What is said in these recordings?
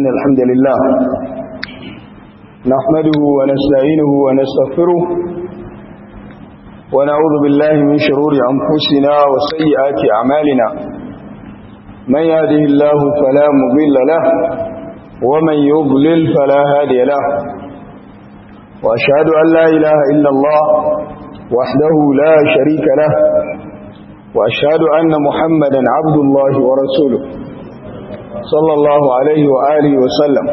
إن الحمد لله نحمده ونستعينه ونستغفره ونعوذ بالله من شرور أنفسنا وسيئات أعمالنا من يهده الله فلا مضل له ومن يضلل فلا هادي له وأشهد أن لا إله إلا الله وحده لا شريك له وأشهد أن محمدا عبد الله ورسوله صلى الله عليه وآله وسلم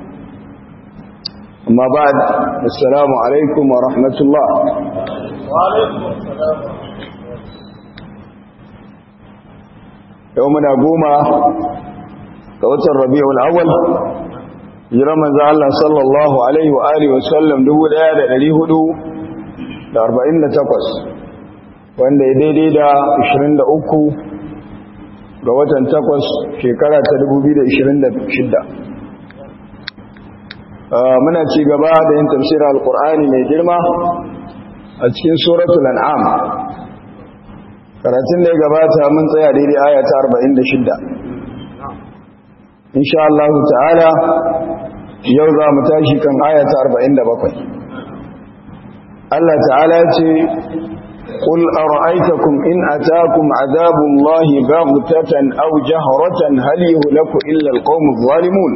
أما بعد السلام عليكم ورحمة الله وعليكم السلام يومنا قوما قوة الربيع الأول jiran manzo Allah sallallahu alaihi wa alihi wasallam 1448 wanda ya daidai da 23 ga watan 8 shekara ta 2026 muna ci gaba da yin tafsirin alqur'ani mai girma a cikin suratul an'am karatun da ya gabata mun tsaya daidai aya ta 46 insha Allah ta'ala yau za mu tashi kan aya ta 47 Allah ta'ala ce قل أرأيتكم إن أتاكم عذاب الله بغتة أو جهرة هل يهلك إلا القوم الظالمون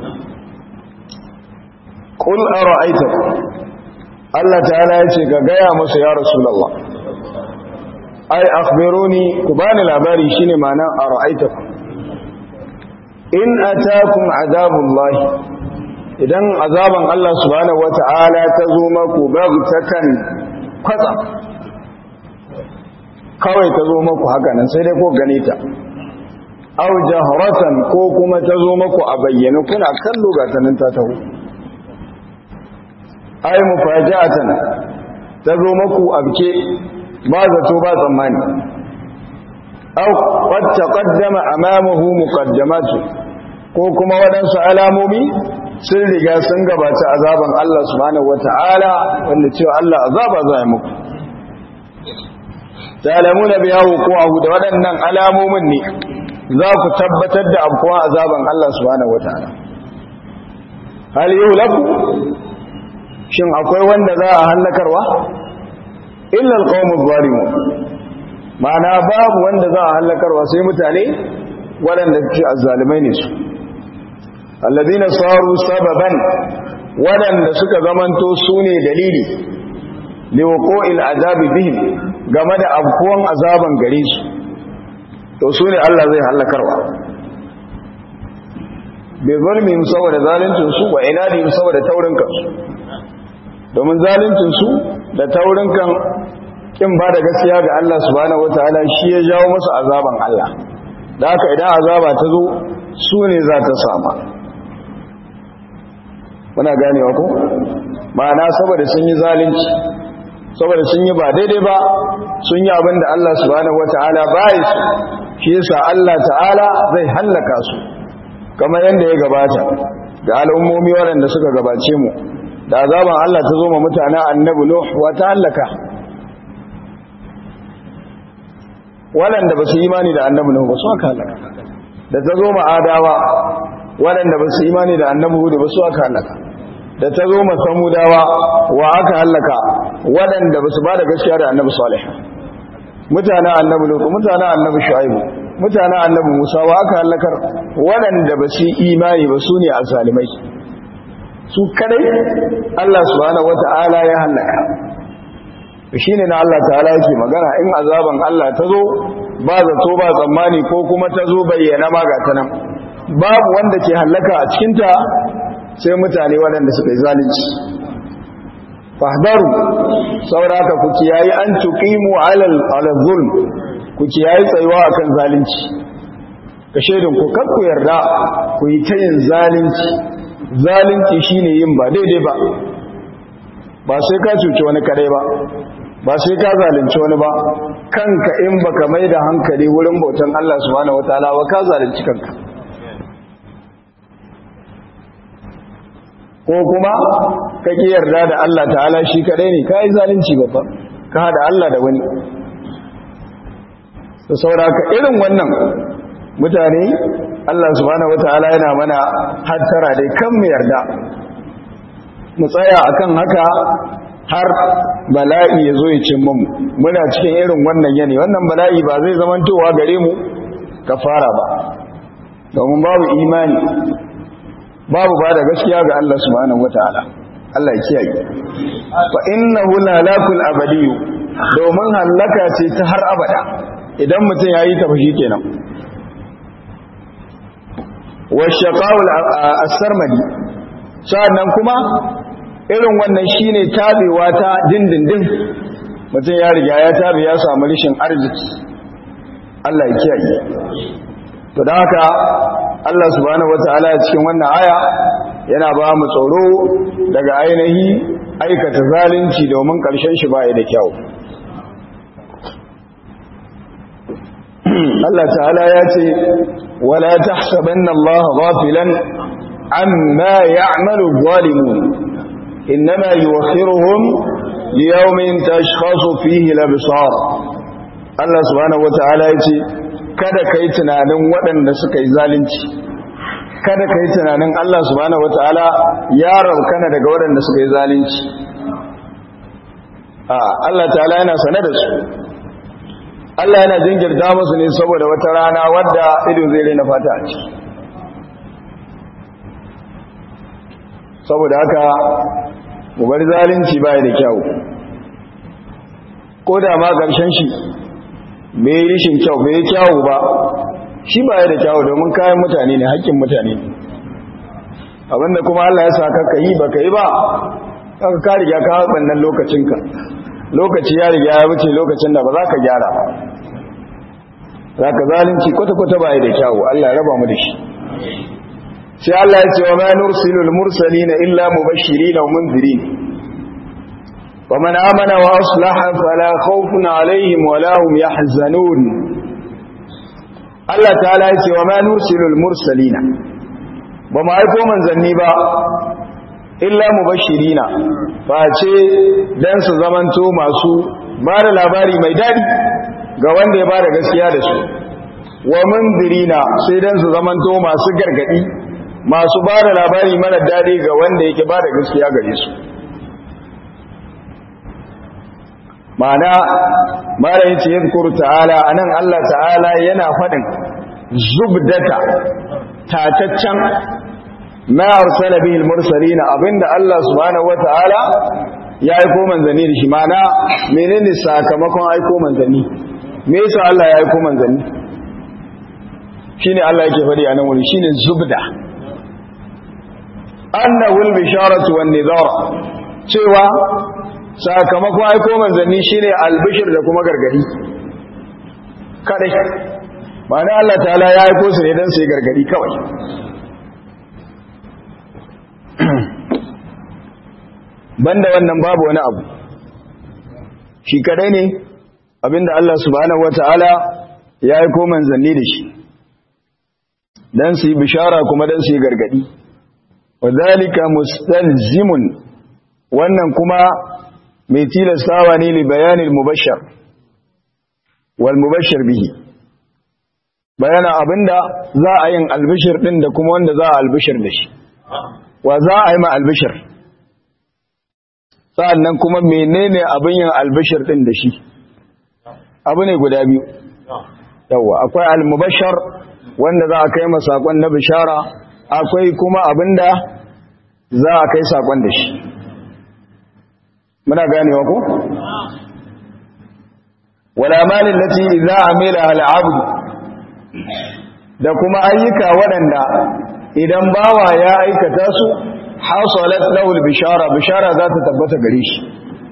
قل أرأيتكم الله تعالى يتك قيا مس يا رسول الله أي أخبروني كبان العباري شيني معنى أرأيتكم إن أتاكم عذاب الله idan azaban Allah subhanahu wata'ala ta zo maku bagtatan kwatsa kawai ta zo maku haka nan sai dai ko gane ta aw jahratan ko kuma ta zo maku a bayyane kuna kallo ga tanan ta taho ay mufaja'atan ta zo maku abke ba zato ba tsammani aw qad taqaddama amamahu muqaddamatu ko kuma waɗansu alamomi sun riga sun gabata azaban Allah subhanahu wata'ala wanda cewa Allah azaba za ya muku ta'lamuna biya wuqu'ahu da waɗannan alamomin ne za ku tabbatar da afkuwa azaban Allah subhanahu wata'ala hal yuhlaku shin akwai wanda za a hallakarwa illa alqawmu zalimun ma'ana babu wanda za a hallakarwa sai mutane waɗanda suke azzalimai ne su alladina saru sababan waɗanda suka zamanto su ne dalili liwako'il azabi bihim game da abkuwan azaban gare su to su ne Allah zai hallakarwa bai zulmi saboda zaluncinsu wa inadi saboda taurinkansu domin zaluncinsu da taurinkan kin ba da gaskiya ga Allah subhanahu wataala shi ya jawo masu azaban Allah da haka idan azaba ta zo su ne za ta sama muna ganewa ko ma'ana saboda sun yi zalunci saboda sun yi ba daidai ba sun yi abin da Allah subhanahu wata'ala bai su shi yasa Allah ta'ala zai hallaka su kamar yadda ya gabata ga al'ummomi waɗanda suka gabace mu da azaban Allah ta zo ma mutane annabi Nuh wa ta hallaka waɗanda ba su imani da annabi Nuh ba su aka hallaka da ta zo ma adawa waɗanda ba su imani da annabi Hud ba su aka hallaka da ta zo ma samudawa wa aka hallaka waɗanda ba su ba da gaskiya da annabi Salih mutanen annabi Lut mutanen annabi Shu'aib mutanen annabi Musa wa aka hallakar waɗanda ba su imani ba su ne azalimai su kadai Allah subhanahu wata'ala ya hallaka shine na Allah ta'ala yake magana in azaban Allah ta zo ba zato ba tsammani ko kuma ta zo bayyana ma ga ta nan babu wanda ke hallaka a cikinta sai mutane waɗanda suka yi zalunci fahdaru sauraka ku kiyayi an tuqimu alal alal zulm ku kiyayi tsayuwa akan zalunci ka shedin ku kar ku yarda ku yi ta yin zalunci zalunci shine yin ba daidai ba ba sai ka cuci wani kadai ba ba sai ka zalunci wani ba kanka in baka mai da hankali wurin bautan Allah subhanahu wataala ba ka zalunci kanka ko kuma ka ki yarda da Allah ta'ala shi kadai ne kai zalunci babba ka hada Allah da wani to saboda irin wannan mutane Allah subhanahu wataala yana mana hattara dai kan mu yarda mu tsaya akan haka har bala'i ya zo ya cin mu muna cikin irin wannan yanayi wannan bala'i ba zai zamantowa gare mu kafara ba domin babu imani babu ba da gaskiya ga Allah subhanahu wataala Allah ya kiyaye fa innahu lalakul abadiyyu domin halaka ce ta har abada idan mutum yayi ta fashi kenan wa shaqaul as-sarmadi sannan kuma irin wannan shine tabewa ta dindindin mutum ya riga ya tabe ya samu rishin arziki Allah ya kiyaye to da haka Allah subhanahu wataala cikin wannan aya yana ba mu tsoro daga ainihi aikata zalunci domin ƙarshen shi baya da kyau Allah ta'ala ya ce wala tahsabanna Allah ghafilan amma ya'malu adh-dhalimun inma yuwakhiruhum liyawmin tashkhasu fihi al-absar Allah subhanahu wata'ala ya ce kada kai tunanin waɗanda suka yi zalunci kada ka yi tunanin Allah subhanahu wata'ala ya raukana daga waɗanda suka yi zalunci a Allah ta'ala yana sane da su Allah yana jinkirta musu ne saboda wata rana wadda ido zai rena fata a ciki saboda haka mu bar zalunci baya da kyau ko da ma ƙarshen shi bai yi rishin kyau bai yi kyawu ba shi ba ya da kyawu domin kayan mutane ne haƙƙin mutane ne abinda kuma Allah ya saka ka yi ba ka yi ba aka ka riga ka wannan lokacinka lokaci ya riga ya wuce lokacin da ba za ka gyara ba za ka zalunci kwata-kwata ba ya da kyawu Allah ya raba mu da shi sai Allah ya ce wa ma nursilul mursalina illa mubashirin wa munzirin wa man amana wa aslaha fala khawfun alaihim wa la hum yahzanun Allah ta'ala ya ce wa ma nursilul mursalina ba mu aiko manzanni ba illa mubashirina fa ce dan su zamanto masu ba da labari mai dadi ga wanda ya bada gaskiya da su wa mundirina sai dan su zamanto masu gargadi masu ba da labari mara dadi ga wanda yake bada gaskiya gare su ma'ana mara yace yadhkuru ta'ala anan Allah ta'ala yana fadin zubdata tataccen ma arsala bihi al-mursalin abinda Allah subhanahu wata'ala ya aiko manzanni da shi ma'ana menene sakamakon aiko manzanni me yasa Allah ya aiko manzanni shine Allah yake fadi anan wuri shine zubda annahu al-bisharatu wan-nidhar cewa sakamakon aiko manzanni shine albishir da kuma gargadi kadai ma'ana Allah ta'ala ya aiko su ne don su yi gargadi kawai banda wannan babu wani abu shi kadai ne abinda Allah subhanahu wata'ala ya aiko manzanni da shi don su yi bishara kuma don su yi gargadi wadhalika mustalzimun wannan kuma mai tilastawa ne li bayanin mubashar wal mubashar bihi bayana abinda za a yin albishir din da kuma wanda za a albishir da shi wa za a yi ma albishir sa'annan kuma menene abin yin albishir din da shi abu ne guda biyu yawa akwai almubashar wanda za a kai ma sakon na bishara akwai kuma abinda za a kai sakon da shi muna ganewa ko wala malin lati idza amila al-abd da kuma ayyuka waɗanda idan bawa ya aikata su hasalat lahu al-bishara bishara za ta tabbata gare shi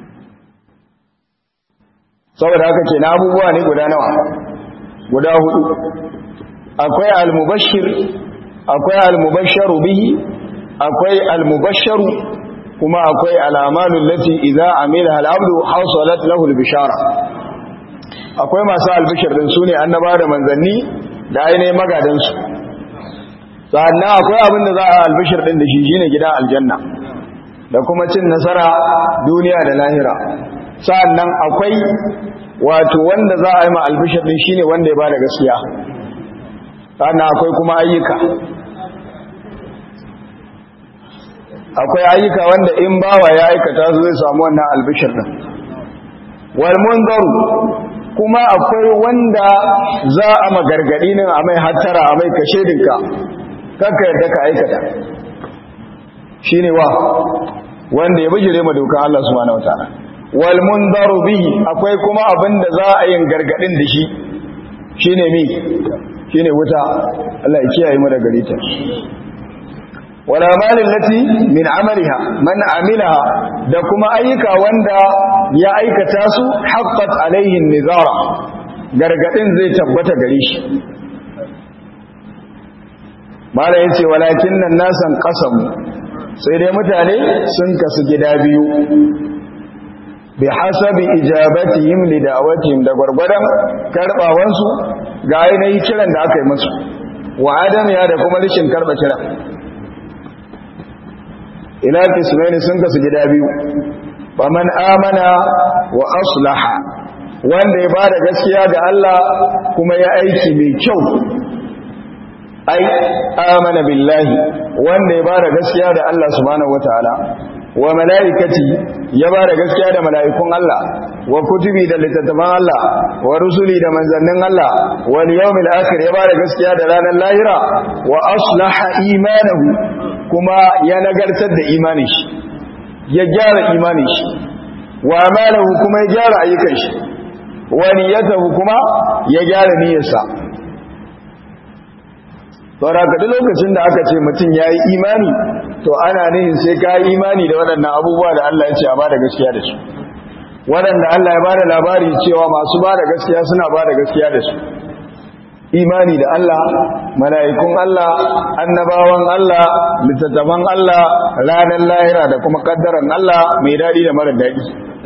saboda haka ke na abubuwa ne guda nawa guda hudu akwai al-mubashshir akwai al-mubashsharu bihi akwai al-mubashsharu kuma akwai alamalun lati idza amila al-abdu hasalat lahu al-bishara akwai masu albishir din sune annaba da manzanni da ainihin magadan su sannan akwai abin da za a albishir din da shi shine gidan aljanna da kuma cin nasara duniya da lahira sannan akwai wato wanda za a yi ma albishir din shine wanda ya bada gaskiya sannan akwai kuma ayyuka akwai ayyuka wanda in bawa ya aikata su zai samu wannan albishir din wal munzaru kuma akwai wanda za a magargadi ne a mai hattara a mai kashe dinka kanka yadda ka aikata shine wa wanda ya bijire ma dokan Allah subhanahu wataala wal munzaru bihi akwai kuma abinda za a yin gargadin da shi shine mi shine wuta Allah ya kiyaye mu daga gare ta wala malin lati min amaliha man amilaha da kuma ayyuka wanda ya aikata su haqqat alaihi nizara gargadin zai tabbata gare shi mala yace walakin nan nasan qasam sai dai mutane sun kasu gida biyu bi hasabi ijabatihim li da'watihim da gurgurdan karbawansu ga ainihin kiran da aka yi musu wa adam ya da kuma rishin karba kiran ila kismaini sun kasu gida biyu faman amana wa aslaha wanda ya bada gaskiya ga Allah kuma ya aiki mai kyau ai amana billahi wanda ya bada gaskiya da Allah subhanahu wataala wa malaikati ya bada gaskiya da mala'ikun Allah wa kutubi da littattafan Allah wa rusuli da manzannin Allah wal yawmil akhir ya bada gaskiya da ranar lahira wa aslaha imanahu kuma ya nagartar da imanin shi ya gyara imanin shi wa amalahu kuma ya gyara ayyukan shi wa niyyatahu kuma ya gyara niyyarsa saboda duk lokacin da aka ce mutum ya yi imani to ana nihin sai ka yi imani da waɗannan abubuwa da Allah ya ce a ba da gaskiya da su waɗanda Allah ya ba da labari cewa masu ba da gaskiya suna ba da gaskiya da su imani da Allah mala'ikun Allah annabawan Allah littattafan Allah ranar lahira da kuma kaddaran Allah mai daɗi da mara daɗi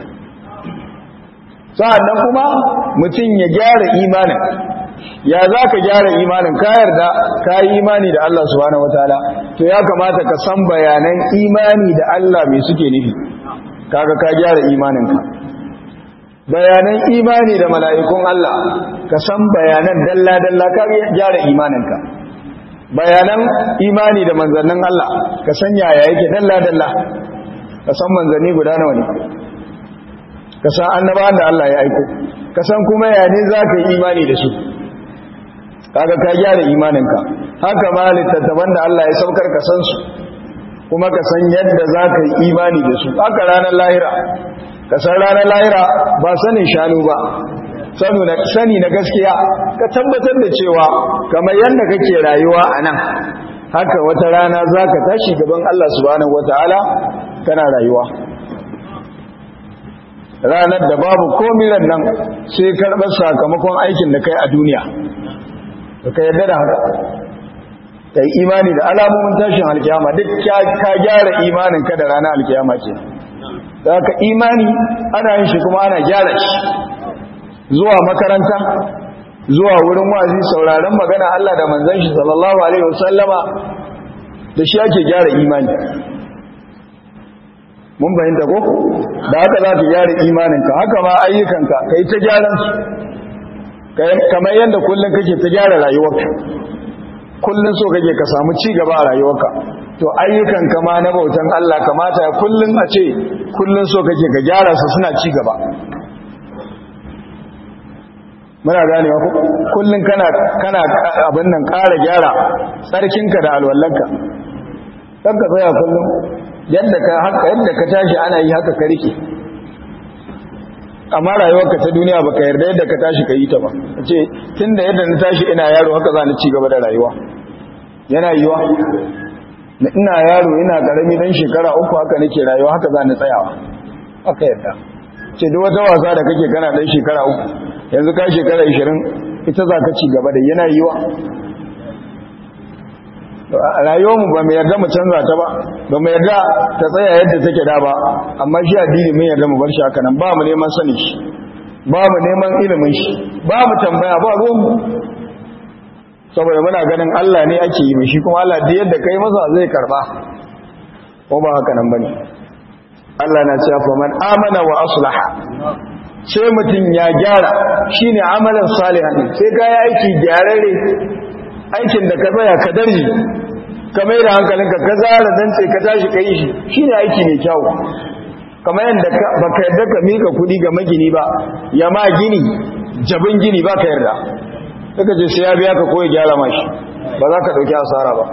sa'annan kuma mutum ya gyara imanin ya za ka gyara imanin ka yarda ka yi imani da Allah subhanahu wataala to ya kamata ka san bayanan imani da Allah mai suke nufi kaga ka gyara imaninka bayanan imani da mala'ikun Allah ka san bayanan dalla-dalla ka gyara imaninka bayanan imani da manzannin Allah ka san yaya yake dalla-dalla ka san manzanni guda nawa ne ka san annabawan da Allah ya aiko ka san kuma yaya ne za ka yi imani da su kaga ka gyara imaninka haka ma littattafan da Allah ya saukar ka san su kuma ka san yadda za ka yi imani da su haka ranar lahira ka san ranar lahira ba sanin shanu ba sani na gaskiya ka tabbatar da cewa kamar yadda kake rayuwa a nan haka wata rana za ka tashi gaban Allah subhanahu wata'ala kana rayuwa ranar da babu komiran nan sai karɓar sakamakon aikin da kai a duniya da ka yarda da haka ka yi imani da alamomin tashin alkiyama duk ka gyara imaninka da ranar alkiyama ce da ka imani ana yin shi kuma ana gyara shi zuwa makaranta zuwa wurin wazi sauraron magana Allah da manzon shi sallallahu alaihi wasallama da shi ake gyara imani mun bayyanta ko da haka za ka gyara imaninka haka ma ayyukanka kai ta gyaran su kamar yadda kullum kake ta gyara rayuwarka kullum so kake ka samu ci gaba a rayuwarka to ayyukan kama na bautan Allah kamata kullum a ce kullum so kake ka gyara su suna ci gaba muna ganewa ku kullum kana kana abin nan ƙara gyara tsarkinka da alwallanka dan ka tsaya kullum yadda ka haka yadda ka tashi ana yi haka ka rike amma rayuwarka ta duniya baka yarda yadda ka tashi ka yi ta ba ce tunda yadda na tashi ina yaro haka za ni ci gaba da rayuwa yana yiwa ina yaro ina karami dan shekara uku haka nake rayuwa haka za ni tsayawa haka yadda ce duk wata wasa da kake kana dan shekara uku yanzu ka shekara 20 ita za ka ci gaba da yana yiwa rayuwarmu ba mai yarda mu canza ta ba ba mu yarda ta tsaya yadda take da ba amma shi addini mun yarda mu bar shi haka nan ba mu neman sani shi ba mu neman ilimin shi ba mu tambaya ba ruwanmu saboda muna ganin Allah ne ake yi shi kuma Allah da yadda kai masa zai karba ko ba haka nan bane Allah na cewa faman amana wa aslaha sai mutum ya gyara shine amalan salihan sai ga aiki gyararre aikin da ka tsaya ka darji ka mai da hankalinka ka zara dantse ka tashi ka yi shi shine aiki mai kyau kamar yadda baka yarda ka mika kudi ga magini ba ya ma gini jabin gini ba ka yarda suka ce sai ya biya ka koya gyara mashi ba za ka ɗauki asara ba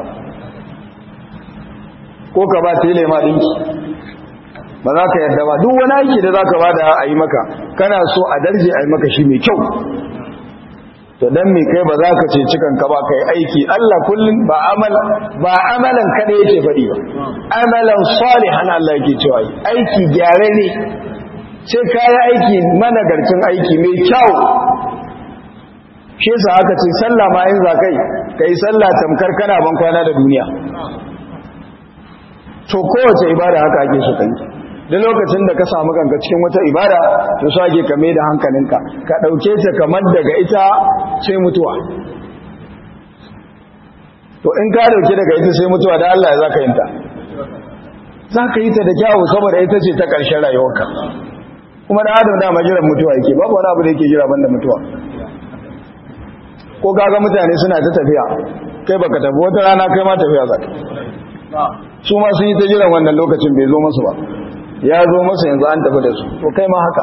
ko ka ba tele ma ɗinki ba za ka yarda ba duk wani aiki da za ka ba da a yi maka kana so a darje a yi maka shi mai kyau to dan me kai ba za ka ce cikan ka ba kai aiki Allah kullun ba amal ba amalan kada yake faɗi ba amalan salihan Allah yake cewa aiki gyare ne sai kai aiki managarcin aiki mai kyau shi yasa aka ce sallah ma in za kai kai sallah tamkar kana ban kwana da duniya to kowace ibada haka ake so kai da lokacin da ka samu kanka cikin wata ibada to so ake kame da hankalinka ka dauke ta kamar daga ita sai mutuwa to in ka dauke daga ita sai mutuwa da Allah za ka yinta za ka yi ta da kyawu saboda ita ce ta ƙarshen rayuwarka kuma da adam dama jiran mutuwa yake babu wani abu da yake jira banda mutuwa ko kaga mutane suna ta tafiya kai baka tafi wata rana kai ma tafiya za ka su ma sun yi ta jiran wannan lokacin bai zo masu ba ya zo masu yanzu an tafi da su to kai ma haka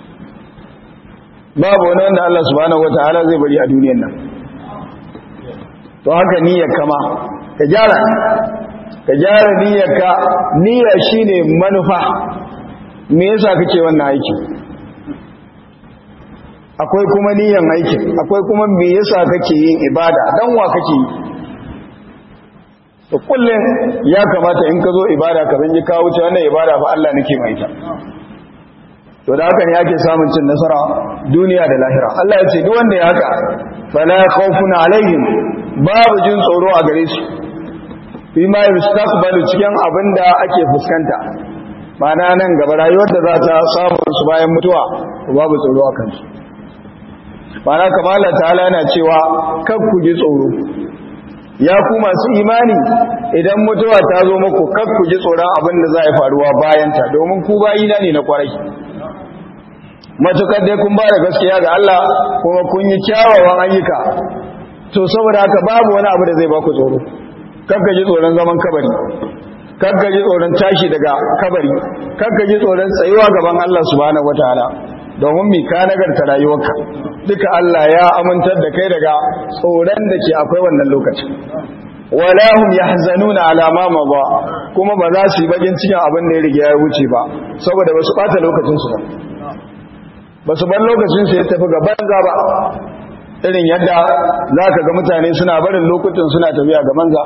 babu wani wanda Allah subhanahu wataala zai bari a duniyar nan to haka niyyar kama ka gyara ka gyara niyyar ka niyya shine manufa me yasa kake wannan aiki akwai kuma niyyan aiki akwai kuma me yasa kake yin ibada dan wa kake yi to kullum ya kamata in ka zo ibada ka zanji kawo wuce wannan ibada fa Allah nake mai ta to da haka ne yake samun cin nasara duniya da lahira Allah ya ce duk wanda ya haka fala khawfun alaihim babu jin tsoro a gare su fi ma yastaqbalu cikin abinda ake fuskanta mana nan gaba rayuwar da za ta samu su bayan mutuwa babu tsoro a kansu mana kamar Allah ta'ala yana cewa kan ku ji tsoro ya ku masu imani idan mutuwa ta zo muku kar ku ji tsoron abin da za a faruwa bayanta domin ku bayina ne na kwarai matukar dai kun ba da gaskiya ga Allah kuma kun yi kyawawan ayyuka to saboda haka babu wani abu da zai baku tsoro kakka ji tsoron zaman kabari kakka ji tsoron tashi daga kabari kakka ji tsoron tsayuwa gaban Allah subhanahu wataala domin mi ka nagarta rayuwarka duka Allah ya amintar da kai daga tsoron da ke akwai wannan lokaci wala hum yahzanuna ala ma mada kuma ba za su yi bakin cikin abin da ya riga ya wuce ba saboda ba su bata lokacin su ba ba su bar lokacin su ya tafi ga banza ba irin yadda za ka ga mutane suna barin lokutan suna tafiya ga banza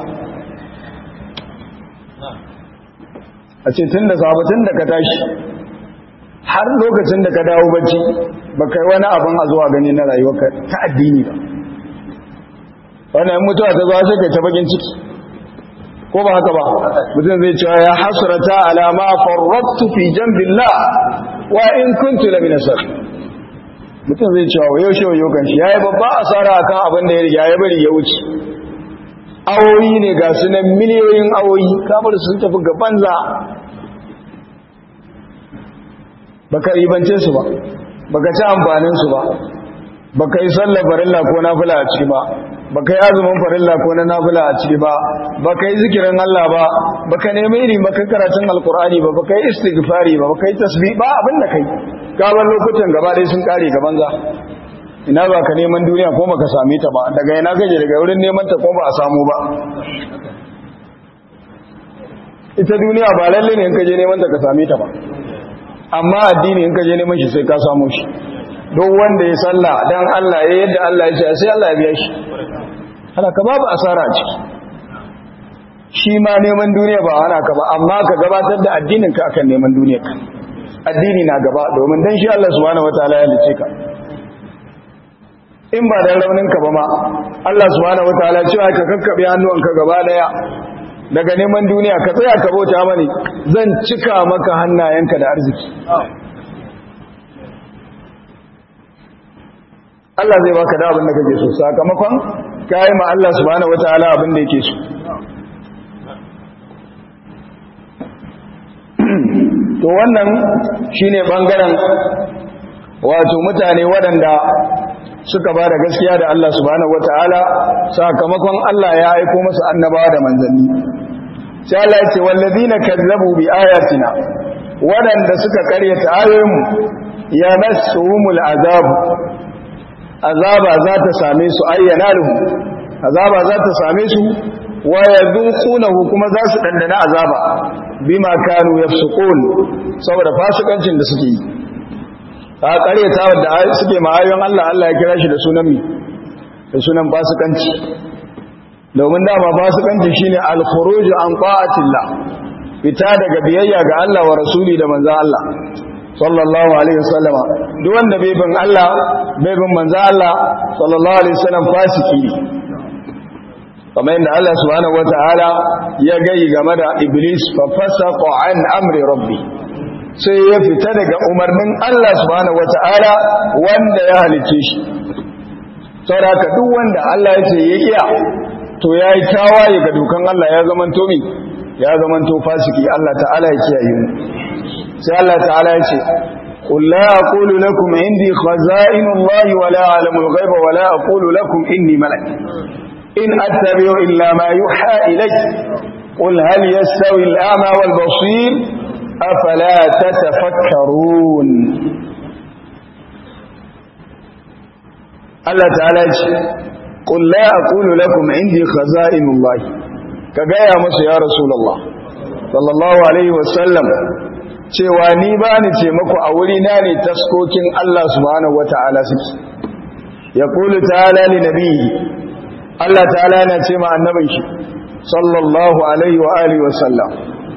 a ce tun da sabatin da ka tashi har lokacin da ka dawo bacci ba kai wani abin a zuwa gani na rayuwarka ta addini ba wannan mutuwa ta zuwa sai kai ta bakin ciki ko ba haka ba mutum zai cewa ya hasrata ala ma farrattu fi jambillah wa in kuntu la min mutum zai cewa wa yaushe wa yokan shi yayi babba asara akan abin da ya riga ya bari ya wuce awoyi ne ga su nan miliyoyin awoyi kamar sun tafi ga banza baka ribance su ba baka ci amfanin su ba baka yi sallar farilla ko nafila a ciki ba baka yi azumin farilla ko na nafila a ciki ba baka yi zikirin Allah ba baka nemi iri baka karatun alkur'ani ba baka yi istighfari ba baka yi tasbih ba abin da kai gaban lokutan gaba dai sun kare gaban za ina ba ka neman duniya ko baka same ta ba daga ina gaje daga wurin neman ta ko ba a samu ba ita duniya ba lalle ne in ka je neman ta ka same ta ba amma addini in ka je neman shi sai ka samu shi don wanda ya salla dan Allah ya yadda Allah ya ce sai Allah ya biya shi ana ka babu asara a ciki shi ma neman duniya ba ana ka ba amma ka gabatar da addinin ka akan neman duniyar ka addini na gaba domin dan shi Allah subhanahu wataala ya lice ka in ba dan raunin ka ba ma Allah subhanahu wataala cewa ka kakkabe hannuwanka gaba daya daga neman duniya ka tsaya ka bauta mani zan cika maka hannayenka da arziki Allah zai baka da abin da kake so sakamakon kai ma Allah subhanahu wataala abin da yake so to wannan shine bangaren wato mutane waɗanda suka ba da gaskiya da Allah subhanahu wataala sakamakon Allah ya aiko musu annabawa da manzanni sai Allah ya ce wallazina kazzabu bi ayatina wadanda suka karyata ayoyinmu ya masuhumul azab azaba za ta same su ayyana lahum azaba za ta same su wa yadhuqunahu kuma za su dandana azaba bima kanu yafsukun saboda fasikancin da suke yi ta karyata wadda suke ma'ayon Allah Allah ya kira shi da sunan mi da sunan fasikanci domin dama fasikanci shine al-khuruj an ta'atillah fita daga biyayya ga Allah wa rasuli da manzo Allah sallallahu alaihi wasallama duk wanda bai bin Allah bai bin manzo Allah sallallahu alaihi wasallam fasiki ne kamar yadda Allah subhanahu wataala ya gayi game da iblis fa fasaqa an amri rabbi sai ya fita daga umarnin Allah subhanahu wataala wanda ya halice shi saboda duk wanda Allah ya ce ya iya to yayi tawaye ga dukan Allah ya zamanto mi ya zamanto fasiki Allah ta'ala ya kiyaye mu sai Allah ta'ala ya ce قل لا أقول لكم عندي خزائن الله ولا أعلم الغيب ولا أقول لكم إني ملك إن أتبع إلا ما يوحى إلي قل هل يستوي الأعمى والبصير أفلا تتفكرون الله تعالى قل لا أقول لكم عندي خزائن الله كجاية مس يا رسول الله صلى الله عليه وسلم cewa ni ba ni ce maku a wuri na ne taskokin Allah subhanahu wata'ala suke ya kulu ta'ala li nabiyyi Allah ta'ala yana ce ma annabin shi sallallahu alaihi wa alihi wa sallam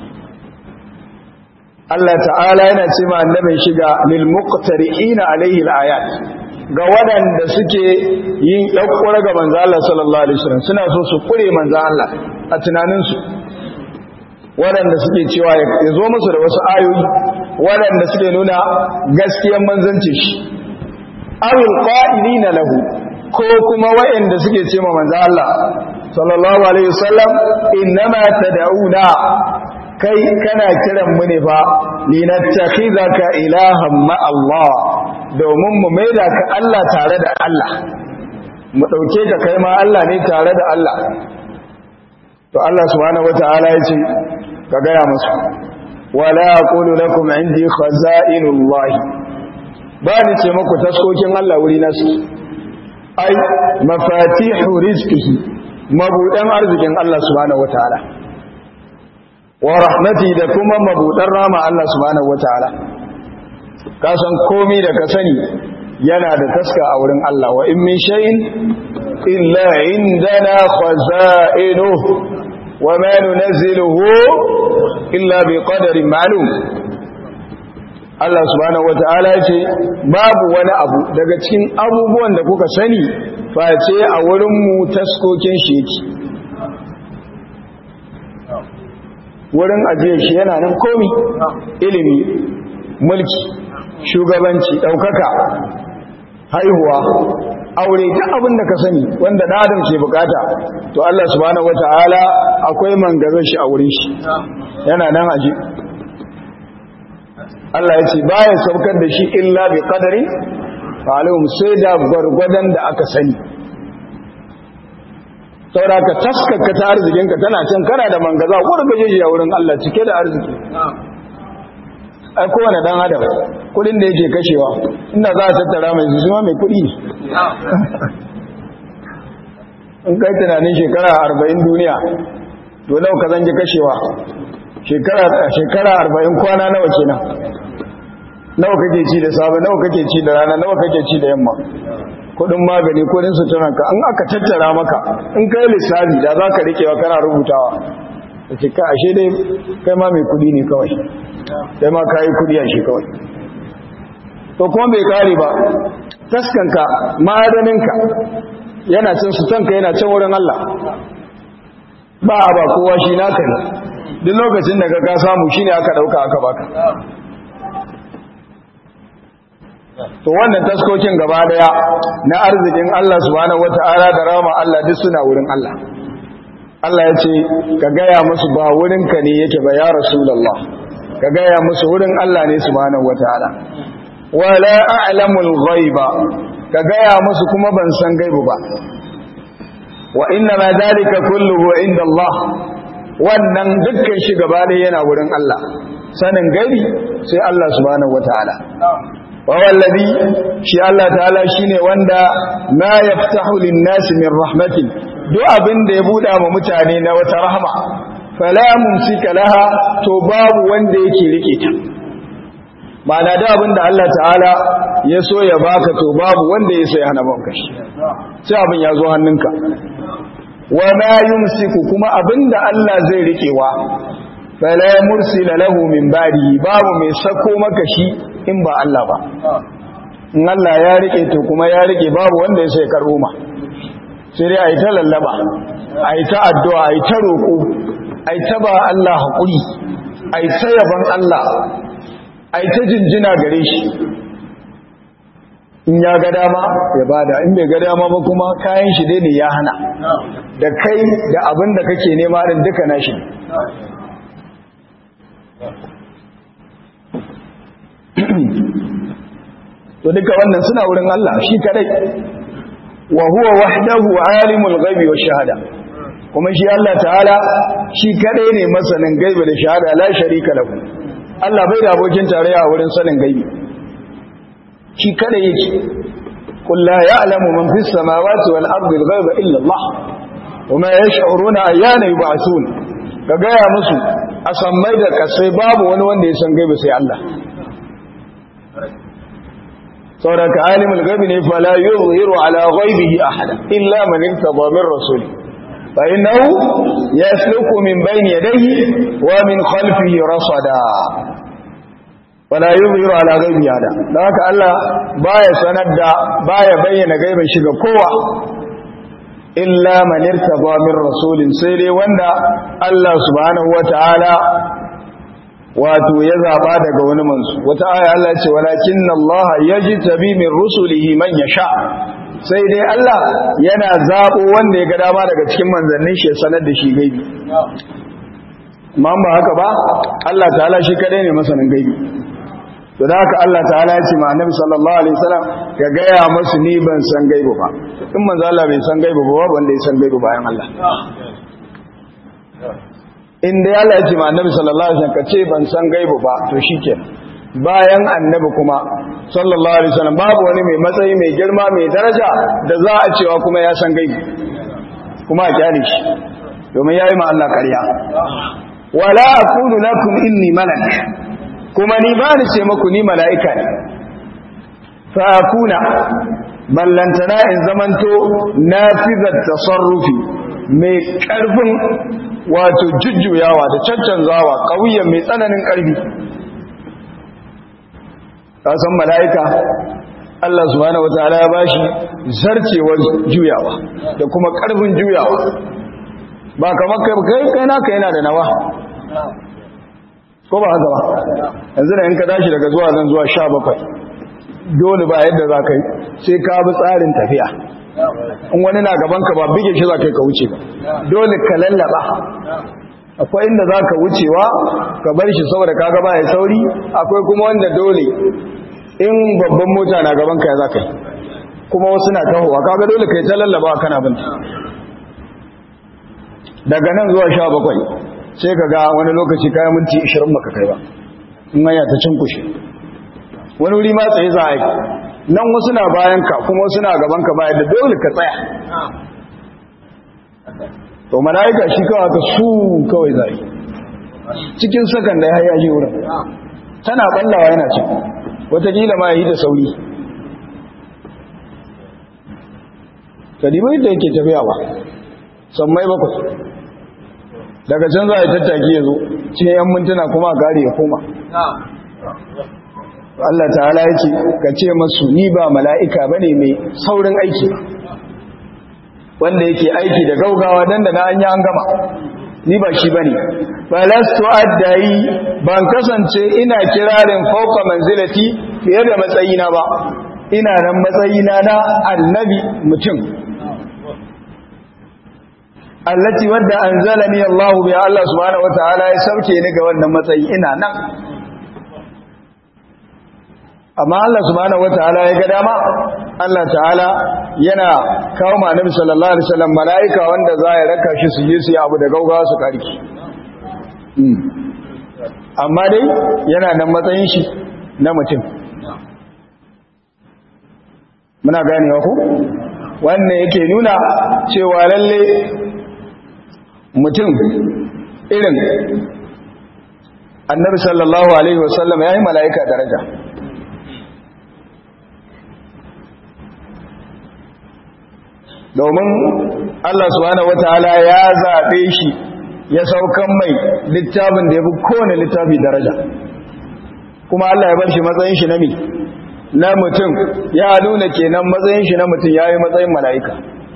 Allah ta'ala yana ce ma annabin shi ga lil muqtari'ina alaihi al-ayat ga waɗanda suke yin ɗaukura ga manzo Allah sallallahu alaihi wasallam suna so su kure manzo Allah a tunaninsu waɗanda suke cewa ya zo musu da wasu ayoyi waɗanda suke nuna gaskiyar manzanci shi awil qa'ilina lahu ko kuma waɗanda suke ce ma manzo Allah sallallahu alaihi wasallam innama tad'una kai kana kiran mu ne fa linattakhidaka ilahan ma Allah domin mu maida ka Allah tare da Allah mu dauke ka kai ma Allah ne tare da Allah to Allah subhanahu wataala yace ka gaya musu wala aqulu lakum indi khaza'inullah ba ni ce muku taskokin Allah wuri nasu ai mafatihu rizqihi mabudan arzikin Allah subhanahu wataala wa rahmati da kuma mabudan rama Allah subhanahu wataala ka san komai da ka sani yana da taska a wurin Allah wa in min shay'in illa indana khaza'inuhu وما ننزله إلا بقدر معلوم Allah subhanahu wata'ala ya ce babu wani abu daga cikin abubuwan da kuka sani face a wurinmu taskokin shi yake wurin ajiye shi yana nan komi ilimi mulki shugabanci ɗaukaka haihuwa aure duk abin da ka sani wanda da adam ke bukata to Allah subhanahu wataala akwai mangazar shi a wurin shi yana nan aje Allah ya ce baya saukar da shi illa bi qadari falum sai da gwargwadon da aka sani saboda ka taskaka ta arzikinka tana can kana da mangaza ko da gaje a wurin Allah cike da arziki ai kowane dan adam kudin da yake kashewa inda za a tattara mai su mai kudi in kai tunanin shekara arba'in duniya to nau ka zange kashewa shekara arba'in kwana nawa kenan nawa kake ci da safe nawa kake ci da rana nawa kake ci da yamma kudin magani kudin suturanka an aka tattara maka in kai lissafi da za ka rikewa kana rubutawa da ce ka ashe dai kai ma mai kudi ne kawai sai ma ka yi kudi a shi kawai to kuma bai kare ba taskanka ma'adaninka yana cin sutanka yana cin wurin Allah ba a ba kowa shi naka ne duk lokacin da ka samu shi ne aka ɗauka aka baka to wannan taskokin gaba daya na arzikin Allah subhanahu wata'ala da rama Allah duk suna wurin Allah Allah ya ce ka gaya musu ba wurinka ne yake ba ya rasulullah ka gaya musu wurin Allah ne subhanahu wataala wala a'lamul ghaiba ka gaya musu kuma ban san gaibu ba wa inna ma dalika kulluhu inda Allah wannan dukkan shi gaba da yana wurin Allah sanin gaibi sai Allah subhanahu wataala wa wallazi shi Allah ta'ala shine wanda ma yaftahu lin-nasi min rahmatin duk abin da ya buɗa ma mutane na wata rahma fala mumsika laha to babu wanda yake rike ta ma'ana da abin da Allah ta'ala ya so ya baka to babu wanda ya so ya hana baka shi sai abin ya zo hannunka wa ma yumsiku kuma abin da Allah zai rikewa fala mursila lahu min ba'di babu mai sako maka shi in ba Allah ba in Allah ya rike to kuma ya rike babu wanda ya so ya karbo ma sai dai ayi ta lallaba ayi ta addu'a ayi ta roko ayi ta ba Allah hakuri ayi ta yaban Allah a ta jinjina gare shi in ya ga dama ya bada in bai ga dama ba kuma kayan shi dai ne ya hana da kai da abin da kake nema din duka nashi to duka wannan suna wurin Allah shi kadai wa huwa wahdahu alimul ghaibi wash shahada kuma shi Allah ta'ala shi kadai ne masanin gaibi da shahada la sharika lahu Allah bai da abokin tarayya a wurin sanin gaibi shi kada yake qul la ya'lamu man fis samawati wal ardi al ghaiba illa Allah wama yash'uruna ayyana yub'athun ga gaya musu a sammai da kasai babu wani wanda ya san gaibi sai Allah sauraka alimul gaibi ne fala yuzhiru ala ghaibihi ahada illa man irtada min rasuli fa innahu yasluku min bayni yadayhi wa min khalfihi rasada wala yuzhiru ala ghaibihi ahada dan haka Allah baya sanar da baya bayyana gaibin shi ga kowa illa man irtada min rasulin sai dai wanda Allah subhanahu wataala wato ya zaba daga wani mansu wata aya Allah ce walakin Allah yajtabi min rusulihi man yasha sai dai Allah yana zabo wanda ya ga dama daga cikin manzannin shi ya sanar da shi gaibi amma ba haka ba Allah ta'ala shi kadai ne masanin gaibi to da haka Allah ta'ala ya ce ma annabi sallallahu alaihi wasallam ya gaya masu ni ban san gaibi ba in manzo Allah bai san gaibi ba wanda ya san gaibi bayan Allah inda ya Allah ya ce ma annabi sallallahu alaihi wasallam kace ban san gaibu ba to shikenan bayan annabi kuma sallallahu alaihi wasallam babu wani mai matsayi mai girma mai daraja da za a cewa kuma ya san gaibu kuma a kyale shi domin yayi ma Allah ƙarya wala aqulu lakum inni malak kuma ni ba ni ce muku ni mala'ika ne fa akuna ballantana in zamanto nafizat tasarrufi mai ƙarfin wato jujjuyawa da caccanzawa ƙauyen mai tsananin ƙarfi san mala'ika Allah subhanahu wa ta'ala ya bashi zarcewar juyawa da kuma ƙarfin juyawa ba kamar kai kai kai naka yana da nawa ko ba haka ba yanzu da in ka tashi daga zuwa zan zuwa sha bakwai dole ba yadda za ka yi sai ka bi tsarin tafiya in wani na gaban ka ba bige shi za ka yi ka wuce ba dole ka lallaba akwai inda za ka wucewa ka bar shi saboda ka gaba ya sauri akwai kuma wanda dole in babban mota na gaban ka ya za ka yi kuma wasu na tahowa kaga dole ka yi ta lallaba kana binta daga nan zuwa sha bakwai sai ka ga wani lokaci kayan minti ishirin baka kai ba in hanya ta cinkushe wani wuri ma tsaye za a yi nan wasu na bayan ka kuma wasu na gaban ka bayan da dole ka tsaya to mala'ika shi kawai ka su kawai zai cikin sakan da ya yaji wurin tana ballawa yana ci watakila ma yi da sauri kadibai da yake tafiya ba sammai bakwai daga can za a yi tattaki ya zo cikin yan mintuna kuma a gari ya koma Allah ta'ala ya ce ka ce masu ni ba mala'ika ba ne mai saurin aiki wanda yake aiki da gaugawa don da na an yi an gama ni ba shi ba ne falastu addayi ban kasance ina kirarin fauka manzilati fiye da matsayina ba ina nan matsayina na annabi mutum allati wadda anzalani Allah bi Allah subhanahu wataala ya sauke ni ga wannan matsayi ina nan amma Allah subhanahu wataala ya ga dama Allah ta'ala yana kawo ma Annabi sallallahu alaihi wasallam malaika wanda za ya raka shi su yi su yi abu da gaugawa su karki amma dai yana nan matsayin shi na mutum muna ganewa ku wannan yake nuna cewa lalle mutum irin annabi sallallahu alaihi wasallam ya yi mala'ika daraja domin Allah subhanahu wataala ya zaɓe shi ya saukan mai littafin da ya fi kowane littafi daraja kuma Allah ya bar shi matsayin shi na mi na mutum ya nuna kenan matsayin shi na mutum ya yi matsayin mala'ika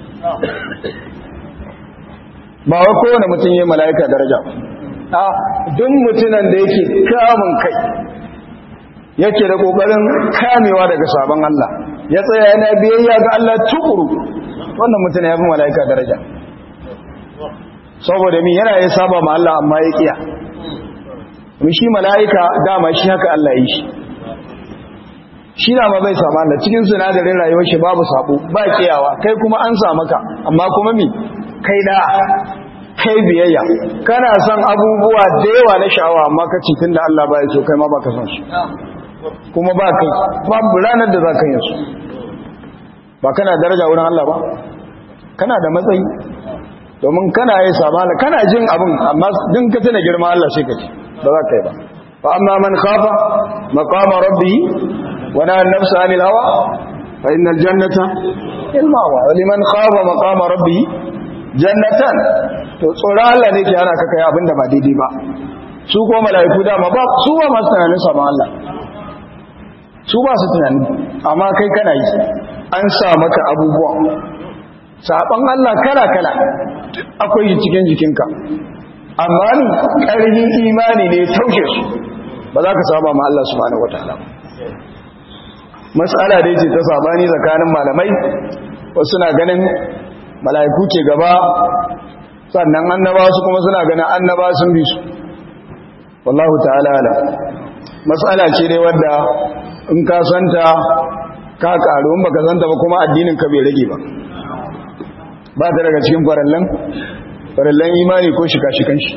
ba wa kowane mutum ya yi mala'ika daraja a duk mutunan da yake kamun kai yake da ƙoƙarin kamewa daga sabon Allah ya tsaya yana biyayya ga Allah tukuru wannan mutum ya fi mala'ika daraja saboda min yana ya saba ma Allah amma ya kiya shi mala'ika dama shi haka Allah yi shi shi na ma bai samu Allah cikin sinadarin rayuwar shi babu sabo ba kiyawa kai kuma an samu ka amma kuma mi kai da kai biyayya kana son abubuwa da yawa na sha'awa amma ka ci tunda Allah ba ya so kai ma ba ka son shi kuma ba kai babu ranar da za ka yi su ba kana daraja wurin Allah ba kana da matsayi domin kana yi samala kana jin abin amma din ka tana girma Allah sai ka ci ba za ka yi ba fa amma man khafa maqama rabbi wa nahana nafsa anil hawa fa innal jannata ilmawa wa liman khafa maqama rabbi jannatan to tsoron Allah ne ke ana ka kai abin da ba daidai ba su ko mala'iku dama ba su ba masu tunanin saman Allah su ba su tunani amma kai kana yi an sa maka abubuwa saban Allah kala-kala akwai yi cikin jikinka amma ni ƙarfin imani ne taushe su ba za ka saba ma Allah subhanahu wataala matsala dai ce ta sabani tsakanin malamai wasu na ganin mala'iku ke gaba sannan annaba su kuma suna ganin annaba sun bi su wallahu ta'ala ala matsala ce dai wadda in ka santa ka karu in baka santa ba kuma addinin ka bai rage ba ba ta daga cikin farallan farallan imani ko shika-shikan shi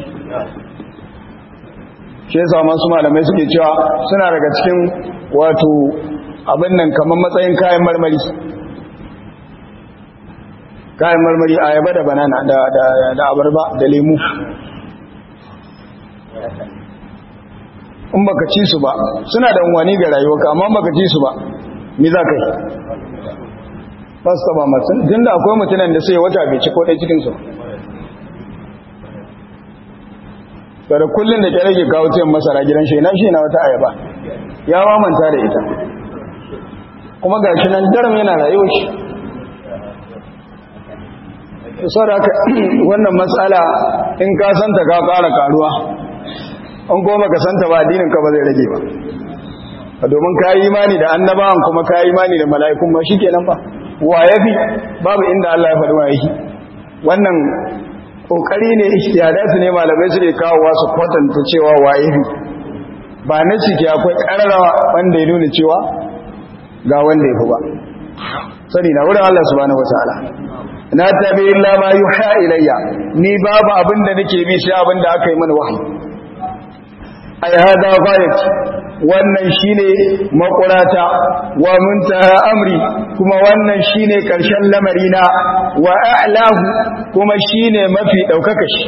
shi yasa masu malamai suke cewa suna daga cikin wato abin nan kamar matsayin kayan marmari kayan marmari ayaba da banana da da abarba da lemu in baka ci su ba suna da unwani ga rayuwarka amma baka ci su ba me za ka yi ba su taba masu tun da akwai mutunan da sai wata bai ci ko ɗai cikinsu da kullum da kyar ke kawo cikin masara gidan shi na shi na wata ayaba ya mamanta da ita kuma ga shi nan daram yana rayuwa shi saboda wannan matsala in ka santa ka ƙara karuwa an goma ka santa ba addinin ka ba zai rage ba domin ka yi imani da annabawan kuma ka yi imani da mala'ikun ba shi kenan ba wa ya fi babu inda Allah ya faɗi wa yake wannan ƙoƙari ne ishtiyadatu ne malamai suke kawowa su kwatanta cewa wa ya fi ba na ciki akwai ƙararrawa wanda ya nuna cewa ga wanda ya fi ba sani na wurin Allah subhanahu wa ta'ala na tabi illa ma yuha ilayya ni babu abin da nake bi sai abin da aka yi mana wahayi ai hada ghayat wannan shine makurata wa muntaha amri kuma wannan shine karshen lamarina wa a'lahu kuma shine mafi daukaka shi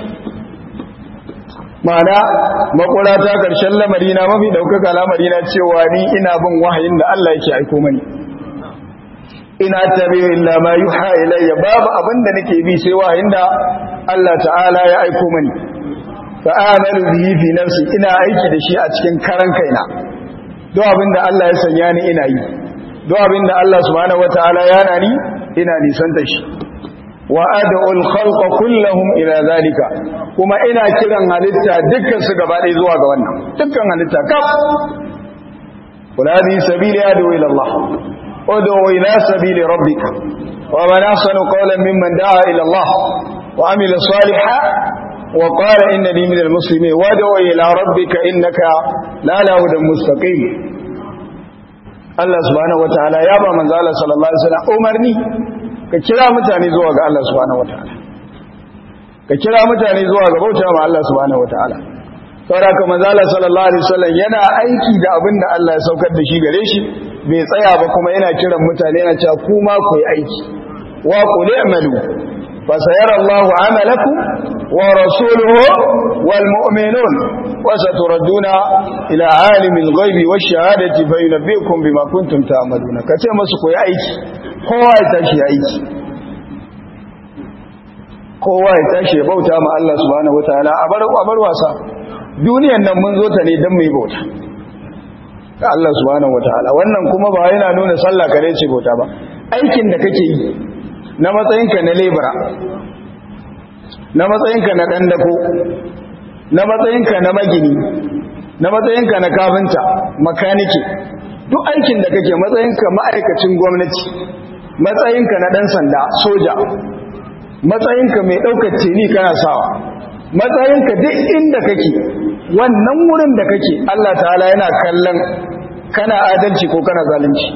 mana makurata karshen lamarina mafi daukaka lamarina cewa ni ina bin wahayin da Allah yake aiko mani ina tabi illa ma yuha ilayya babu abinda nake bi sai wahayin da Allah ta'ala ya aiko mani fa'amalu bihi fi nafsi ina aiki da shi a cikin karan kaina do abinda Allah ya sanya ni ina yi do abinda Allah subhanahu wataala ya nani ina nisan da shi wa ad'ul khalqa kullahum ila zalika kuma ina kiran halitta dukkan su gaba ɗaya zuwa ga wannan dukkan halitta kaf qul hadhihi sabili adu ila Allah ud'u ila sabili rabbika wa man ahsanu qawlan mimman da'a ila Allah wa amila salihan وقال إنني من المسلمين وادعو إلى ربك إنك لا لا هدى مستقيم Allah subhanahu wataala ya ba manzo Allah sallallahu alaihi wasallam umarni ka kira mutane zuwa ga Allah subhanahu wataala ka kira mutane zuwa ga bauta ma Allah subhanahu wataala saboda haka manzo Allah sallallahu alaihi wasallam yana aiki da abin da Allah ya saukar da shi gare shi bai tsaya ba kuma yana kiran mutane yana cewa kuma ku yi aiki wa qul i'malu فسيرى الله عملكم ورسوله والمؤمنون وستردون إلى عالم الغيب والشهادة فينبئكم بما كنتم تعملون كتير مسكو يا أيكي kowa ya tashi ya aiki kowa ya tashi ya bauta ma Allah subhanahu wataala a bar a bar wasa duniyan nan mun zo ta ne dan mu yi bauta ga Allah subhanahu wataala wannan kuma ba yana nuna sallah kare ce bauta ba aikin da kake yi na matsayinka na lebura na matsayinka na ɗan dako na matsayinka na magini na matsayinka na kafinta makaniki duk aikin da kake matsayinka ma'aikacin gwamnati matsayinka na ɗan sanda soja matsayinka mai ɗaukar teni kana sawa matsayinka duk inda kake wannan wurin da kake Allah ta'ala yana kallon kana adalci ko kana zalunci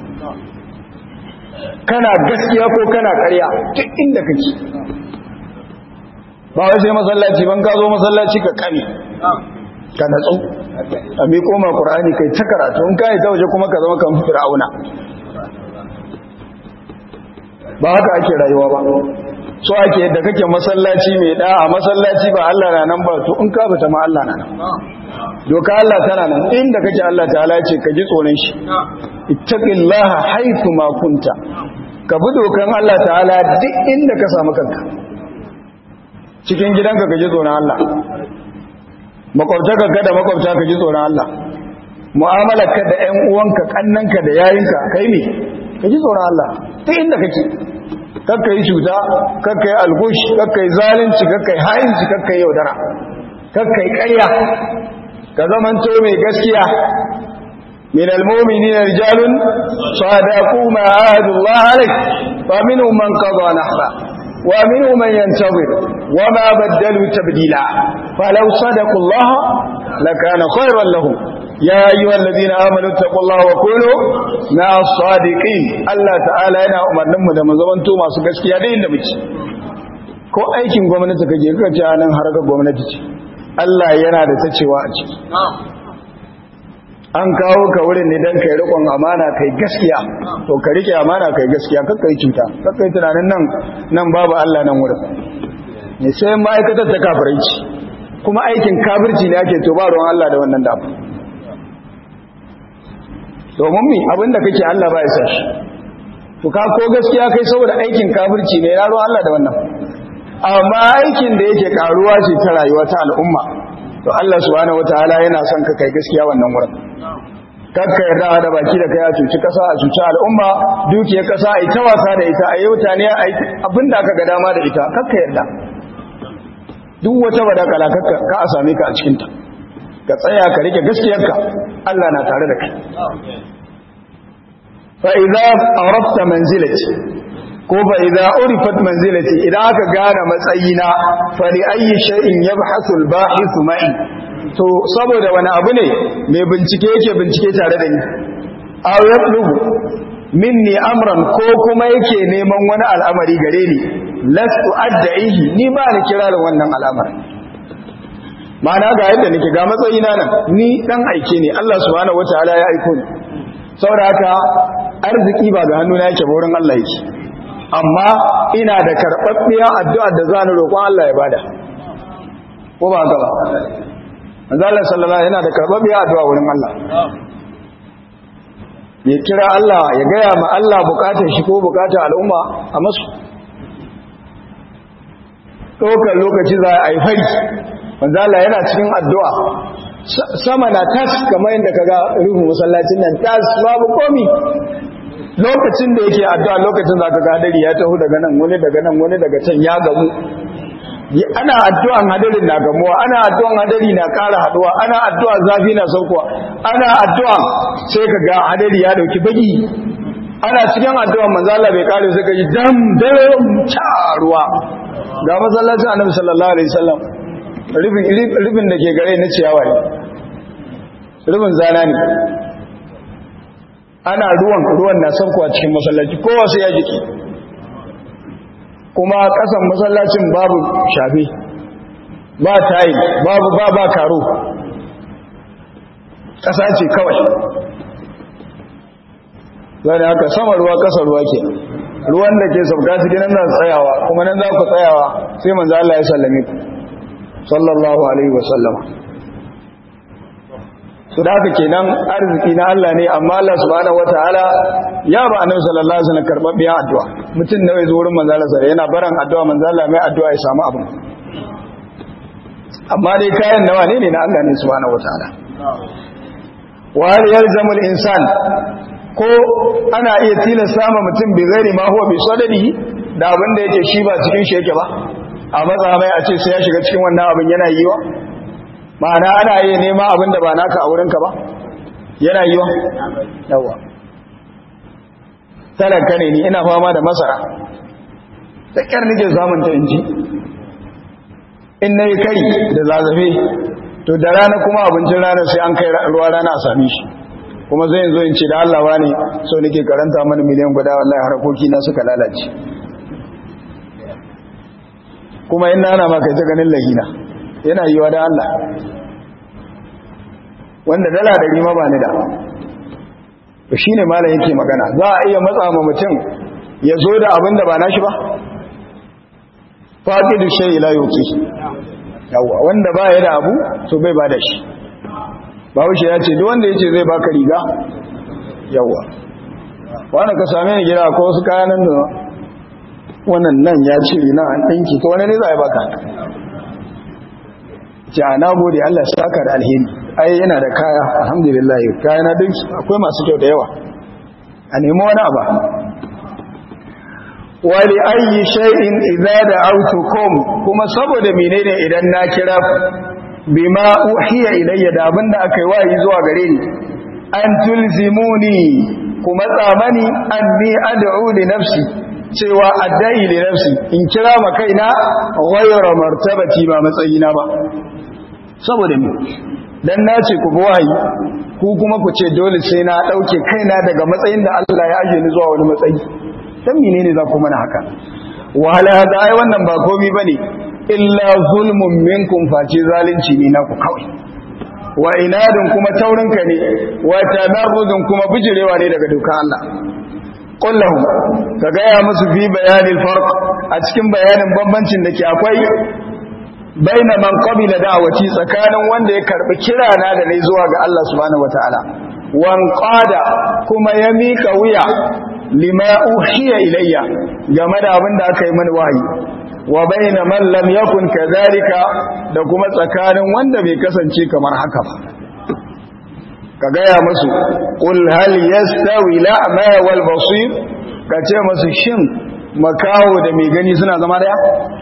kana gaskiya ko kana ƙarya duk inda kake ba wai sai masallaci ban ka zo masallaci ka kame ka natsu a mai koma ƙur'ani kai ta karatu in kai ta waje kuma ka zama kan fir'auna ba haka ake rayuwa ba so ake yadda kake masallaci mai da a masallaci ba Allah na nan ba to in ka bata ma Allah na nan doka Allah tana nan inda kake Allah ta'ala ce ka ji tsoron shi ittaqillaha haythu ma kunta ka bi dokan Allah ta'ala duk inda ka samu kanka cikin gidanka ka ji tsoron Allah makwabtaka ka da makwabta ka ji tsoron Allah mu'amalarka da ƴan uwanka kannanka da yayinka kai ne ka ji tsoron Allah duk inda kake kakka yi cuta kakka yi algush kakka yi zalunci kakka yi ha'inci kakka yi yaudara kakka yi ƙarya ka zamanto mai gaskiya من المؤمنين رجال صادقوا ما عاهدوا الله عليه فمنهم من قضى نحبه ومنهم من ينتظر وما بدلوا تبديلا فلو صدقوا الله لكان خيرا لهم يا أيها الذين آمنوا اتقوا الله وقولوا مع الصادقين الله تعالى yana umarnin mu da mu zamanto masu gaskiya da inda muke ko aikin gwamnati kake ka ce nan harkar gwamnati ce Allah yana da ta cewa a ciki an kawo ka wurin ne don kai rikon amana kai gaskiya to ka rike amana kai gaskiya kakka yi cuta kakka yi tunanin nan nan babu Allah nan wurin ne sai ma'aikatar ta kafiranci kuma aikin kafirci ne ake to ba ruwan Allah da wannan dafa domin mi abinda kake Allah ba ya sa shi to ka ko gaskiya kai saboda aikin kafirci ne ya ruwan Allah da wannan amma aikin da yake karuwa ce ta rayuwa ta al'umma to Allah subhanahu wataala yana son ka kai gaskiya wannan wurin kakka yarda da baki da kai a cuci kasa a cuci al'umma dukiyar kasa a yi ta wasa da ita a yi mutane a yi abinda aka ga dama da ita kakka yarda duk wata badakala kakka ka a same ka a cikinta ka tsaya ka rike gaskiyarka Allah na tare da kai fa idza arafta manzilati ko fa idza urifat manzilati idan aka gane matsayina fa li ayyi shay'in yabhasu al-bahith ma'i to saboda wani abu ne mai bincike yake bincike tare da ni aw yatlubu minni amran ko kuma yake neman wani al'amari gare ni lastu adda'ihi ni ba ni kira da wannan al'amari ma'ana ga yadda nake ga matsayina nan ni dan aike ne Allah subhanahu wataala ya aiko ni saboda haka arziki ba ga hannuna yake ba wurin Allah yake amma ina da karɓaɓɓiyar addu'a da za ni roƙon Allah ya bada ko ba haka ba manzo Allah sallallahu yana da karɓaɓɓiyar addu'a wurin Allah ya kira Allah ya gaya ma Allah bukatar shi ko bukatar al'umma a masu ɗaukar lokaci za a yi fari manzo Allah yana cikin addu'a sama na tas kamar yadda kaga ruhu masallacin nan tas babu komi lokacin da yake addu'a lokacin zaka ga hadari ya taho daga nan wani daga nan wani daga can ya gamu ana addu'an hadarin na gamuwa ana addu'an hadari na ƙara haduwa ana addu'a zafi na saukowa ana addu'a sai ka ga hadari ya dauki baki ana cikin addu'an manzo Allah bai kare sai ka ji dam dam ruwa ga masallacin annabi sallallahu alaihi wasallam rubin rubin da ke gare na ciyawa ne rubin zana ne ana ruwan ruwan na sauko a cikin masallaci kowa sai ya jiki kuma kasan masallacin babu shafe ba tayi babu ba ba karo ƙasa ce kawai zai haka sama ruwa ƙasa ruwa ke ruwan da ke sauka cikin nan za tsayawa kuma nan za ku tsayawa sai manzo Allah ya sallame ku sallallahu alaihi wasallama su da haka kenan arziki na Allah ne amma Allah subhanahu wataala ya ba annabi sallallahu alaihi wasallam karɓar biyan addu'a mutum nawa ya zo wurin manzo Allah sai yana baran addu'a manzo Allah mai addu'a ya samu abin amma dai kayan nawa ne ne na Allah ne subhanahu wataala wa hal yalzamu al-insan ko ana iya tilasta ma mutum bi ghairi ma huwa bi sadadihi da abin da yake shi ba cikin shi yake ba a matsa mai a ce sai ya shiga cikin wannan abin yana yiwa ma'ana ana iya nema abin da ba naka a wurinka ba yana yiwa yawa talaka ne ni ina fama da masara da kyar nake samun ta inji in na yi kari da zazzafe to da rana kuma abincin rana sai an kai ruwa rana a sami shi kuma zai zo in ce da Allah ne so nake karanta mana miliyan guda wallahi harkoki na suka lalace kuma in nana ma kai ta ganin lahina yana yiwa da Allah wanda dala da rima ba ni da to shine malam yake magana za a iya matsa ma mutum ya zo da abin da ba nashi ba faqidu shay la yuqi yawa wanda ba ya da abu to bai ba da shi bawushe ya ce duk wanda ya ce zai baka riga yawa wanda ka same ni gida ko wasu kayanan da wannan nan ya ce na an ɗinki to wani ne za a baka ce a nagode Allah saka da alheri ai yana da kaya alhamdulillah kaya na dinki akwai masu kyau da yawa a nemi wani abu wali ayi shay'in idza da'awtukum kuma saboda menene idan na kira ku bima uhiya ilayya da abinda aka yi wayi zuwa gare ni an tulzimuni kuma tsamani anni ad'u li nafsi cewa addai li nafsi in kira ma kaina ghayra martabati ba matsayina ba saboda me dan nace ku wayi ku kuma ku ce dole sai na dauke kaina daga matsayin da Allah ya aje ni zuwa wani matsayi dan menene za ku mana haka wala hada ai wannan ba komai bane illa zulmun minkum face zalunci ne naku kawai wa inadun kuma taurinka ne wa tamarrudun kuma bijirewa ne daga dukan Allah qul lahum ka gaya musu fi bayanil farq a cikin bayanin bambancin da ke akwai baina man qabila da'wati tsakanin wanda ya karbi kirana da nayi zuwa ga Allah subhanahu wataala wan qada kuma ya mika wuya lima uhiya ilayya game da abin da aka yi mani wahayi wa baina man lam yakun kadhalika da kuma tsakanin wanda bai kasance kamar haka ba ka gaya musu qul hal yastawi la'ma wal basir ka ce musu shin makawo da mai gani suna zama daya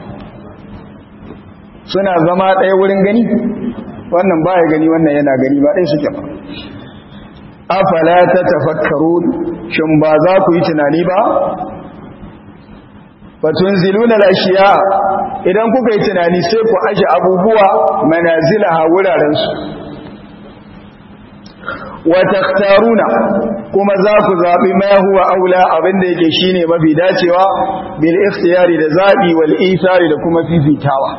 suna zama daya wurin gani wannan baya gani wannan yana gani ba dai suke ba afala tatafakkarun shin ba za ku yi tunani ba fatunziluna al-ashiya idan kuka yi tunani sai ku aje abubuwa manazilaha wuraren su wa takhtaruna kuma za ku zabi ma huwa aula abinda yake shine mafi dacewa bil ikhtiyari da zabi wal ithari da kuma fifitawa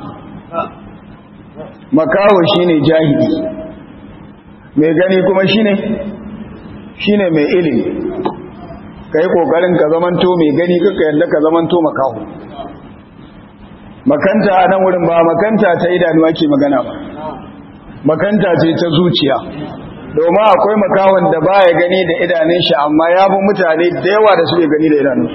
makawo shine jahili mai gani kuma shine shine mai ilimi ka yi ƙoƙarin ka zamanto mai gani kaka yadda ka zamanto makaho makanta a nan wurin ba makanta ta idanu ake magana ba makanta ce ta zuciya domin akwai makawon da ba ya gani da idanun shi amma ya fi mutane da yawa da suke gani da idanun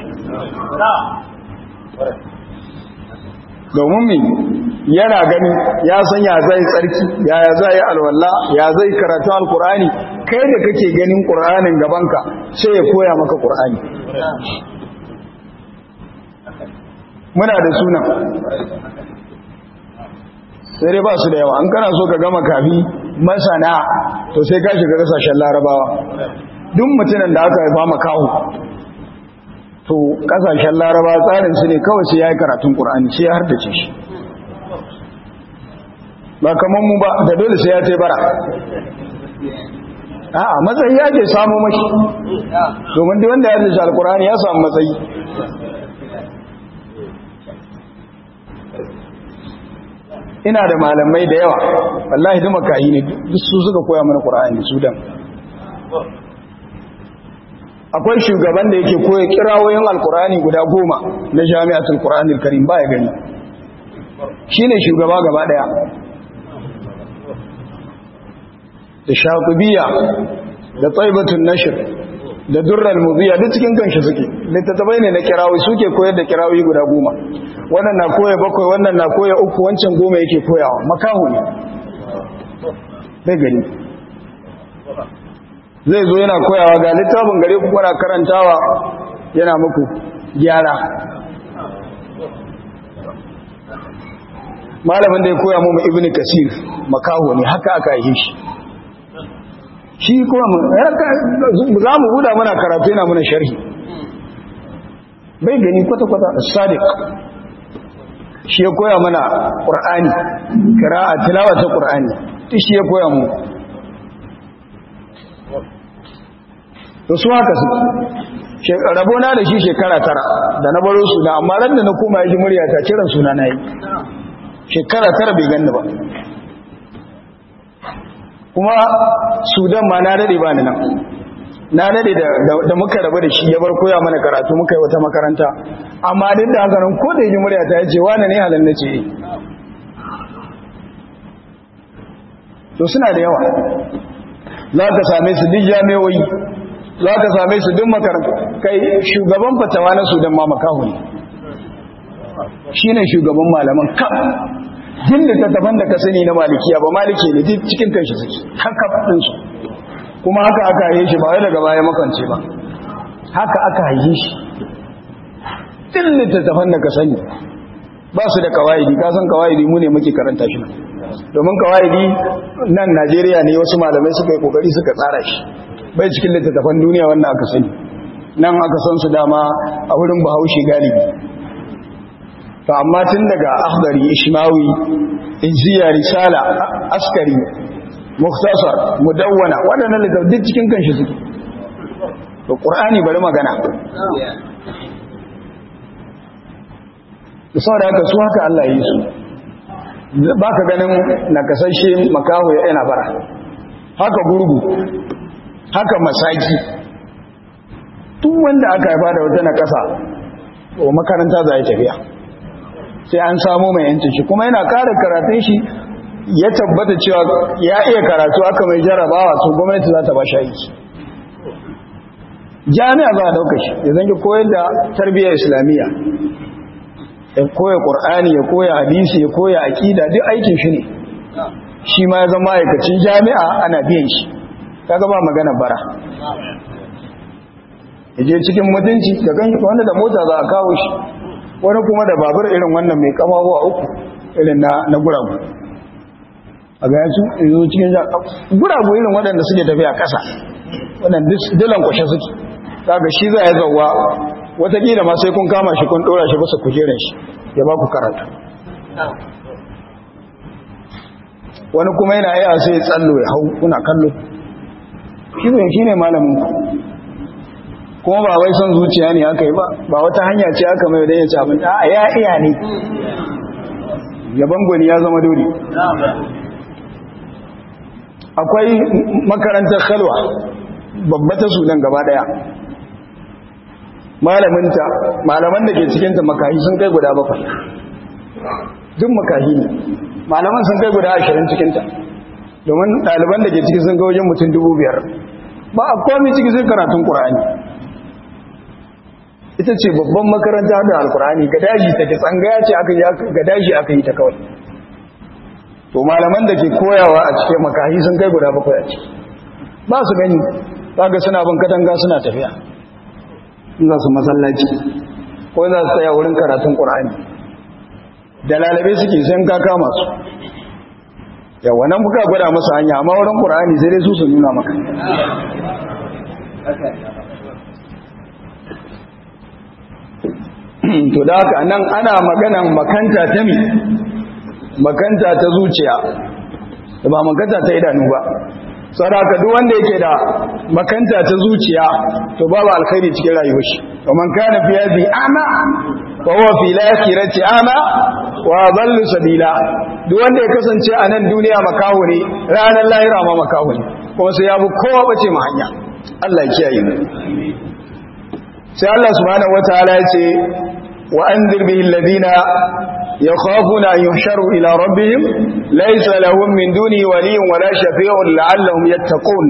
domin mi yana gani ya san ya zai tsarki ya ya zai alwala ya zai karatu alkur'ani kai da kake ganin qur'anin gabanka sai ya koya maka qur'ani muna da sunan sai dai ba su da yawa an kana so ka gama kafi masana to sai ka shiga kasashen larabawa duk mutumin da aka haifa makaho to kasashen laraba tsarin su ne kawai sai ya yi karatun ƙur'ani sai ya hardace shi ba kamar mu ba da dole sai ya ce bara a'a matsayi ake samu mashi domin duk wanda ya haddace alkur'ani ya samu matsayi ina da malamai da yawa wallahi duk makahi ne duk su suka koya mana qur'ani su dan akwai shugaban da yake koya kirawoyin alkur'ani guda goma na jami'atul qur'anil karim baya gani shine shugaba gaba daya da shafibiya da taibatun nashir da durral mubiya duk cikin kanshi suke littattafai ne na kirawi suke koyar da kirawi guda goma wannan na koya bakwai wannan na koya uku wancan goma yake koyawa makahu ne bai gani zai zo yana koyawa ga littafin gare ku kuna karantawa yana muku gyara malamin da ya koya mu ibnu kasir makaho ne haka aka yi shi shi kuma za mu huda mana karatu yana mana sharhi bai gani kwata-kwata sadiq shi ya koya mana ƙur'ani kira'a tilawa ta ƙur'ani shi ya koya mu da su haka su rabona da shi shekara tara da na baro su da amma ran da na koma ya ji murya ta kiran suna na yi shekara tara bai ganni ba kuma sudan ma na dade ba ni nan na dade da muka rabu da shi ya bar koya mana karatu muka yi wata makaranta amma duk da haka nan ko da yi murya ta yace wani ne halin nace to suna da yawa za ka same su duk jami'o'i za ka same su duk makaranta kai shugaban fatawa na sudan ma makahu ne shine shugaban malaman kam jin littattafan da ka sani na malikiya ba maliki ne duk cikin kanshi suke haka ɗinsu kuma haka aka yi shi ba wai daga baya makance ba haka aka yi shi din littattafan da ka sani ba su da kawaidi ka san kawaidi mu ne muke karanta shi domin kawaidi nan najeriya ne wasu malamai suka yi kokari suka tsara shi bai cikin littattafan duniya wannan aka sani nan aka san su dama a wurin bahaushe galibi to amma tun daga akhdari ishmawi injiya risala askari muktasar mudawwana waɗannan littattafai duk cikin kanshi suke to qur'ani bari magana da saboda haka su haka Allah yi su ba ka ganin nakasashe makaho ya yana bara haka gurgu haka masaki duk wanda aka haifa da wata nakasa o makaranta za a yi tafiya sai an samu mai yancin shi kuma yana kare karatun shi ya tabbata cewa ya iya karatu aka mai jarabawa to gwamnati za ta ba shi aiki jami'a za a dauka shi ya zangi koyar da tarbiyyar islamiyya ya koya ƙur'ani ya koya hadisi ya koya aƙida duk aikin shi ne shi ma ya zama aikacin jami'a ana biyan shi ta gaba magana bara ya je cikin mutunci da ganshi wanda da mota za a kawo shi wani kuma da babur irin wannan mai kamawa uku irin na guragu a ga yansu yanzu cikin guragu irin waɗanda suke tafiya ƙasa waɗanda dilan kwashe suke daga shi za ya zauwa watakila ma sai kun kama shi kun ɗora shi basa kujerar shi ya ba ku karatu wani kuma yana iya sai tsallo ya hau kuna kallo shi ne shi ne malamin ku kuma ba wai son zuciya ne aka yi ba ba wata hanya ce aka mai wadda ya ci abin a ya iya ne yaban gwani ya zama dole akwai makarantar khalwa babba ta sudan gaba daya malaminta malaman da ke cikinta makahi sun kai guda bakwai duk makahi ne malaman sun kai guda ashirin cikinta domin ɗaliban da ke ciki sun ga wajen mutum dubu biyar ba a komi ciki sun karatun ƙura'ani ita ce babban makaranta da alƙura'ani ga daji ta ke tsangaya ce ga daji aka yi ta kawai to malaman da ke koyawa a cikin makahi sun kai guda bakwai a ciki ba su gani ba ga suna bin katanga suna tafiya za su masallaci ko za su tsaya wurin karatun ƙur'ani da lalabe suke sun ka kama su yawa nan buka gwada masu hanya amma wurin ƙur'ani sai dai su su nuna maka to da haka nan ana maganan makanta ta mi makanta ta zuciya da ba makanta ta idanu ba sadaka duk wanda yake da makanta ta zuciya to babu alkhairi cikin rayuwar shi kaman kana fi hadhi ama wa huwa fi al-akhirati ama wa dhallu sabila duk wanda ya kasance a nan duniya makaho ne ranar lahira ma makaho ne kuma sai ya bi kowa bace mu hanya Allah ya kiyaye mu sai Allah subhanahu wataala ya ce wa anzir bihi alladhina يخافون أن يحشروا إلى ربهم ليس لهم من دونه ولي ولا شفيع لعلهم يتقون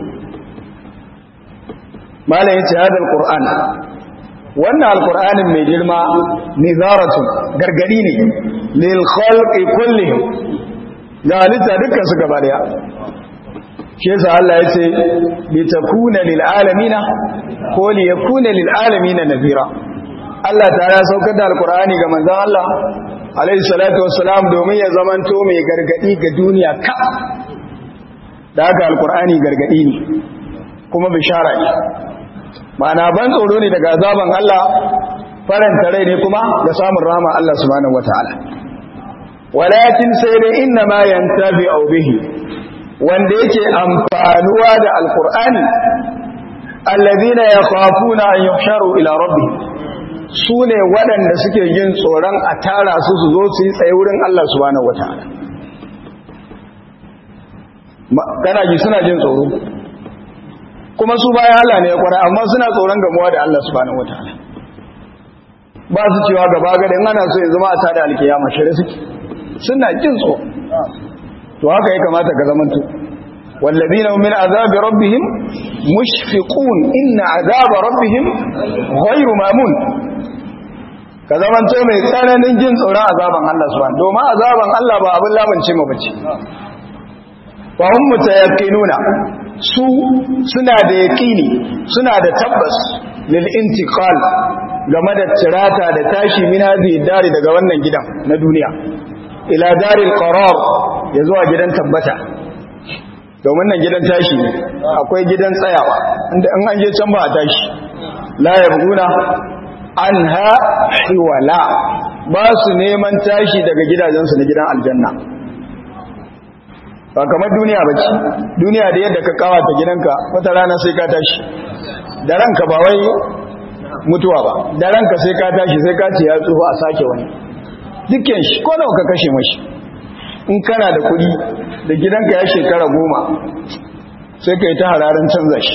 ما لا هذا القرآن وأن القرآن من جلما نذارة قرقلين للخلق كلهم ذلك ذكر سكباليا شيء الله يتي لتكون للعالمين قول يكون للعالمين نذيرا Allah ta ya saukar da alkur'ani ga manzon Allah alaihi salatu wassalam domin ya zamanto mai gargadi ga duniya ka da haka alkur'ani gargadi ne kuma bishara ne ma'ana ban tsoro ne daga azaban Allah faranta rai ne kuma da samun rahama Allah subhanahu wataala walakin sai dai inna ma yantabi bihi wanda yake amfanuwa da alkur'ani alladhina yakhafuna an yuhsharu ila rabbihim su ne waɗanda suke yin tsoron a tara su su zo su yi tsaye wurin Allah subhanahu wa ta'ala kana ji suna jin tsoro kuma su bayan Allah ne ya kwara amma suna tsoron gamuwa da Allah subhanahu wa ta'ala ba su cewa gaba gada in ana so ya zama a tada alkiyama shirya suke suna jin tsoro to haka ya kamata ka zamanto والذين هم من عذاب ربهم مشفقون إن عذاب ربهم غير مامون ka zamanto mai tsananin jin tsoron azaban Allah subhanahu domin azaban Allah ba abin lamunce mu bace wa hum mutayaqqinuna su suna da yaqini suna da tabbas lil intiqal game da tirata da tashi min hadhihi dari daga wannan gidan na duniya ila daril qarar ya zuwa gidan tabbata domin nan gidan tashi ne akwai gidan tsayawa inda in an je can ba a tashi la yabguna anha hiwala ba su neman tashi daga gidajensu na gidan aljanna ba kamar duniya ba ce duniya da yadda ka kawata gidanka wata rana sai ka tashi da ranka ba wai mutuwa ba da ranka sai ka tashi sai ka ce ya tsoho a sake wani dukkan shi ko nawa ka kashe mashi in kana da kuɗi da gidanka ya shekara goma sai ka yi ta hararin canza shi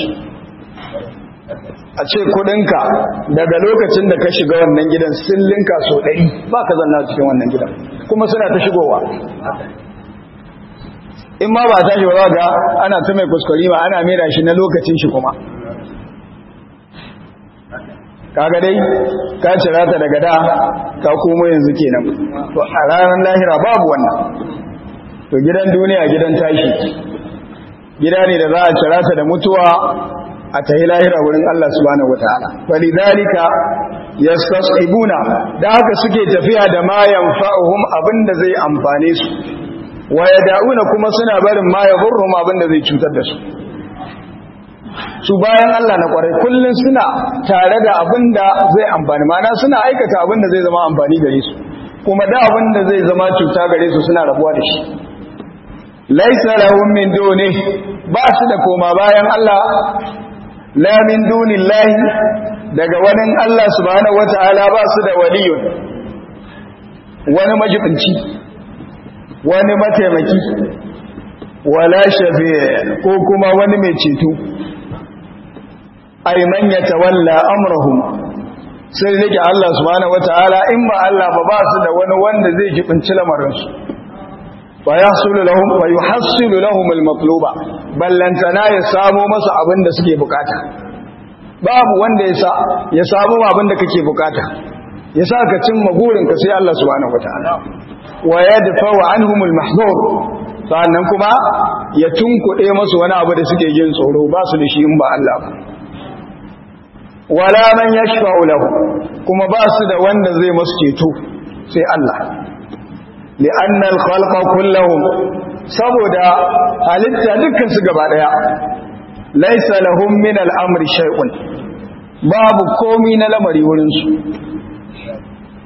a ce kudinka daga lokacin da ka shiga wannan gidan sun linka so ɗari ba ka zanna cikin wannan gidan kuma suna ta shigowa in ma ba tashi ba ga ana ta mai kuskure ma ana mera shi na lokacin shi kuma kaga dai ka cira ta daga da ka komo yanzu kenan to a ranar lahira babu wannan to gidan duniya gidan tashi gida ne da za a cira ta da mutuwa a tahi lahira wurin Allah subhanahu wataala walidhalika yastasibuna da haka suke tafiya da ma yanfa'uhum abinda zai amfane su wa yad'una kuma suna barin ma yadurruhum abinda zai cutar da su su bayan Allah na kwarai kullun suna tare da abinda zai amfani mana suna aikata abinda zai zama amfani gare su kuma da abinda zai zama cuta gare su suna rabuwa da shi laisa lahum min duni ba su da koma bayan Allah la min dunillahi daga wani Allah subhanahu wataala ba su da waliyun wani majibinci wani mataimaki wala shafi ko kuma wani mai ceto ay man yatawalla amrahum sai rike Allah subhanahu wataala in ba Allah ba ba su da wani wanda zai jibinci lamarin su wa yahsulu lahum wa yuhassilu lahum al-matluba ballantana ya samu masa abin da suke bukata babu wanda ya sa ya samu abin da kake bukata ya sa ka cimma burinka sai Allah subhanahu wataala wa yadfa anhum al-mahzur sannan kuma ya tunkuɗe masu wani abu da suke jin tsoro ba su da shi in ba Allah ba wala man yashfa'u lahu kuma ba su da wanda zai masu ceto sai Allah li'anna al-khalqa kulluhum saboda halitta dukkan su gaba daya laysa lahum min al-amri shay'un babu komi na lamari wurin su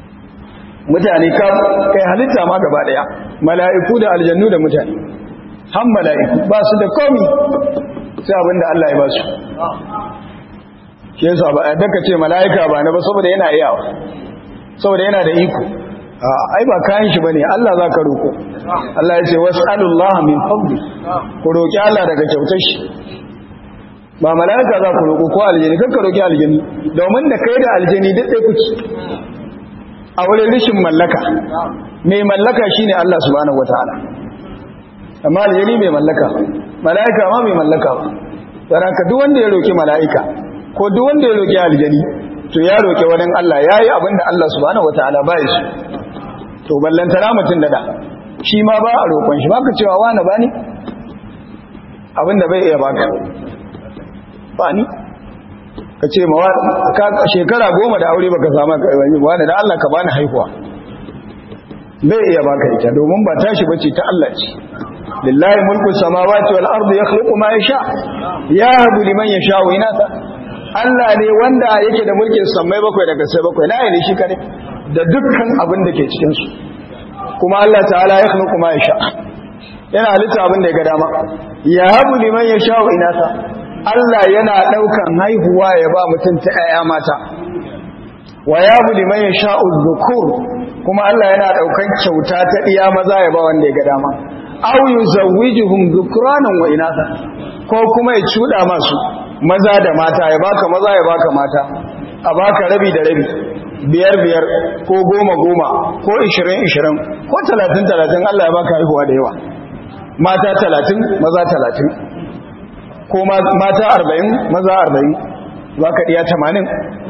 mutane ka kai halitta ma gaba daya mala'iku da aljannu da mutane han mala'iku ba su da komi sai abinda Allah ya ba su shi yasa ba a daka ce mala'ika ba na ba saboda yana iyawa saboda yana da iko ai ba kayan shi bane Allah za ka roko Allah ya ce was'alullah min fadli ku roki Allah daga kyautar shi ba mala'ika za ku roko ko aljini kan ka roki aljini domin da kai da aljini duk ɗaya kuke a wurin rishin mallaka mai mallaka shine Allah subhanahu wataala amma aljini mai mallaka mala'ika ma mai mallaka ba ka duk wanda ya roki mala'ika ko duk wanda ya roki aljini to ya roki wani Allah yayi abinda Allah subhanahu wataala ba ya shi to ballantana mutum da da shi ma ba a roƙon shi baka cewa wani ba ni abinda bai iya baka ba ni ka ce ma shekara goma da aure baka samu wani da Allah ka bani haihuwa bai iya baka ita domin ba tashi bace ta Allah ce lillahi mulku samawati wal ardi yakhluqu ma yasha yahabu liman yasha wa inata Allah ne wanda yake da mulkin sammai bakwai daga sai bakwai na ne shi kare da dukkan abin da ke cikin su kuma Allah ta'ala ya khluqu ma yasha yana halitta abin da ya ga dama yahabu liman yasha wa inata Allah yana daukan haihuwa ya ba mutum ta ƴaƴa mata wa yahabu liman yasha dhukur kuma Allah yana daukan kyauta ta iya maza ya ba wanda ya ga dama aw yuzawwijuhum dhukranan wa inatha ko kuma ya cuda masu maza da mata ya baka maza ya baka mata a baka rabi da rabi biyar biyar ko goma goma ko ishirin ishirin ko talatin talatin Allah ya baka haihuwa da yawa mata talatin maza talatin ko mata arba'in maza arba'in baka ɗiya tamanin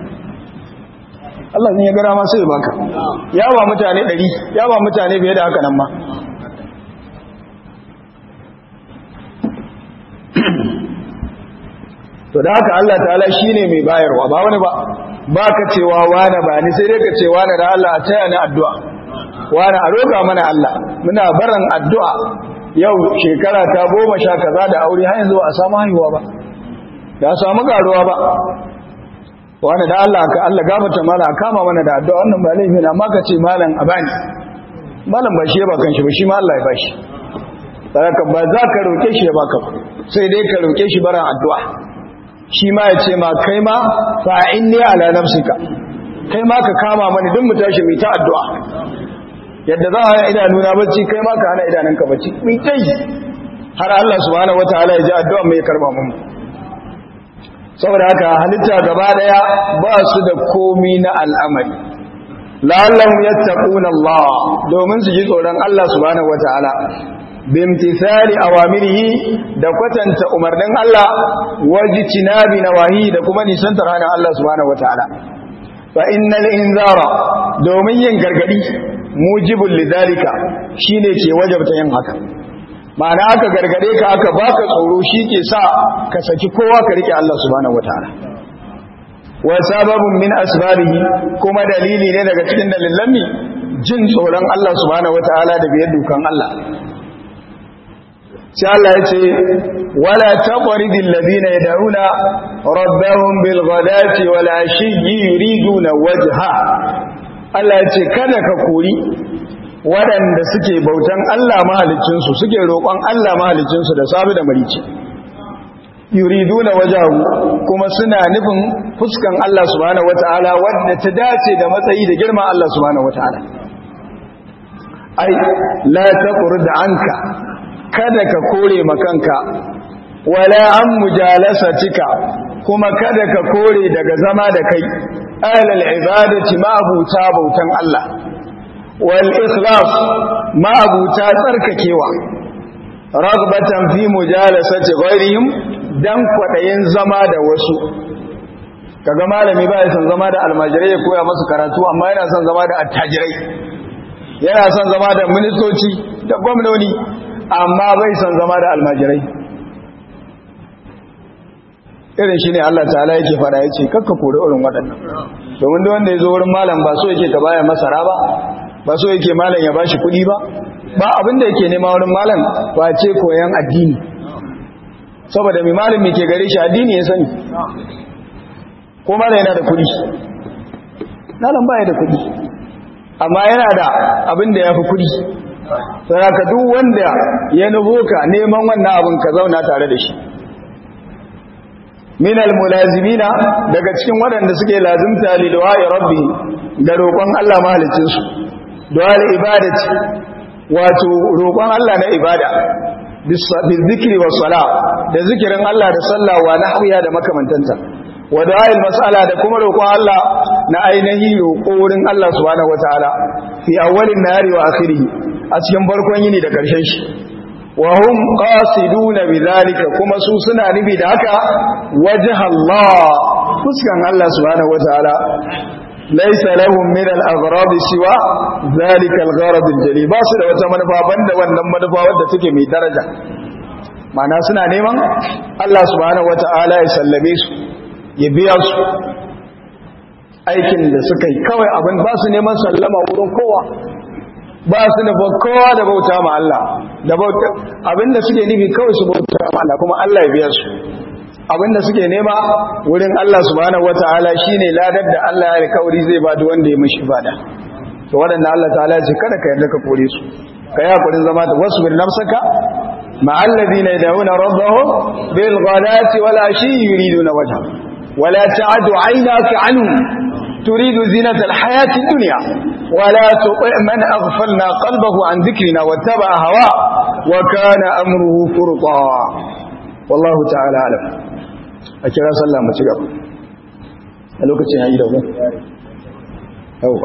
Allah ne ya gara masu ya baka ya ba mutane ɗari ya ba mutane biye da haka nan ma to da haka Allah ta'ala shine mai bayarwa ba wani ba ba ka cewa wane ba ni sai dai ka ce wane da Allah a taya ni addu'a wane a roƙa mana Allah muna barin addu'a yau shekara ta goma sha kaza da aure har yanzu ba a samu haihuwa ba da samu karuwa ba wane da Allah ka Allah gabata mana a kama mana da addu'a wannan ba laifi amma ka ce malam a bani malam ba shi ya ba kanshi ba shi ma Allah ya bashi baraka ba za ka roƙe shi ya baka sai dai ka roƙe shi barin addu'a shi ma ya ce ma kai ma fa'in ne ala nafsika kai ma ka kama mani don mu tashi mai ta addu'a yadda za a yi idanuna bacci kai ma ka hana idanunka bacci mai ta yi har Allah subhanahu wa ta'ala ya ji addu'a mai karba mun saboda haka halitta gaba daya ba su da komi na al'amari la'allahu yattaquna Allah domin su ji tsoron Allah subhanahu wa ta'ala bimtisali awamirihi da kwatanta umarnin Allah wajtinabi nawahi da kuma nisantar hana Allah subhanahu wataala fa innal inzara domin yin gargadi mujibul lidalika shine ke wajabta yin haka ma'ana aka gargade ka aka baka tsoro ke sa ka saki kowa ka rike Allah subhanahu wataala wa sababun min asbabihi kuma dalili ne daga cikin dalilan jin tsoron Allah subhanahu wataala da biyar dukan Allah sai Allah ya ce wala taqridil ladina yad'una rabbahum bil ghadati wal ashiyyi yuriduna wajha Allah ya ce kada ka kori waɗanda suke bautan Allah mahalicin su suke roƙon Allah mahalicin su da safi da marici yuriduna wajahu kuma suna nufin fuskan Allah subhanahu wataala wanda ta dace da matsayi da girman Allah subhanahu wataala ai la taqrid anka kada ka kore makanka wala an mujalasatika kuma kada ka kore daga zama da kai ahlal ibadati ma'abuta bautan Allah wal ikhlas ma'abuta tsarkakewa ragbatan fi mujalasati ghairihim dan kwadayin zama da wasu kaga malami ba ya son zama da almajirai ya koya masu karatu amma yana son zama da attajirai yana son zama da ministoci da gwamnoni amma bai son zama da almajirai irin shi ne Allah ta'ala yake fada ya ce kakka kori irin waɗannan domin da wanda ya zo wurin malam ba so yake ka baya masara ba ba so yake malam ya bashi kuɗi ba ba abinda yake nema wurin malam ba ce koyan addini saboda mai malam ke gare shi addini ya sani ko malam yana da kuɗi malam baya da kuɗi amma yana da abinda ya fi kuɗi sai ka duk wanda ya nubo ka neman wannan abin ka zauna tare da shi min almulazimina daga cikin waɗanda suke lazimta li du'a'i rabbi da roƙon Allah mahalicin su du'a ibadati wato roƙon Allah na ibada bil zikri was sala da zikirin Allah da sallah wa nahwiya da makamantanta wa du'a'il mas'ala da kuma roƙon Allah na ainihi roƙo wurin Allah subhanahu wataala fi awwalin nahari wa akhirih a cikin farkon yini da ƙarshen shi wa hum qasiduna bidhalika kuma su suna nufi da haka wajha Allah fuskan Allah subhanahu wataala laysa lahum min al-aghrab siwa dhalika al-gharad al-jali ba su da wata manufa banda wannan manufa wadda take mai daraja ma'ana suna neman Allah subhanahu wataala ya sallame su ya biya su aikin da suka yi kawai abin ba su neman sallama wurin kowa ba su da kowa da bauta ma Allah da bauta abinda suke nufi kawai su bauta ma Allah kuma Allah ya biya su abinda suke nema wurin Allah subhanahu wataala shine ladar da Allah ya alkawari zai ba duk wanda ya mishi ibada to wadanda Allah ta'ala ya ce kada ka yarda ka kore su kai hakurin zama da wasu bil nafsaka ma alladhina yad'una rabbahum bil ghadati wal ashi yuriduna wajha wala ta'adu 'aynaka 'anhum تريد زينة الحياة الدنيا ولا تطع من أغفلنا قلبه عن ذكرنا واتبع هواه وكان أمره فرطا والله تعالى أعلم أكرا صلى الله عليه وسلم ألوك تنهي له أوه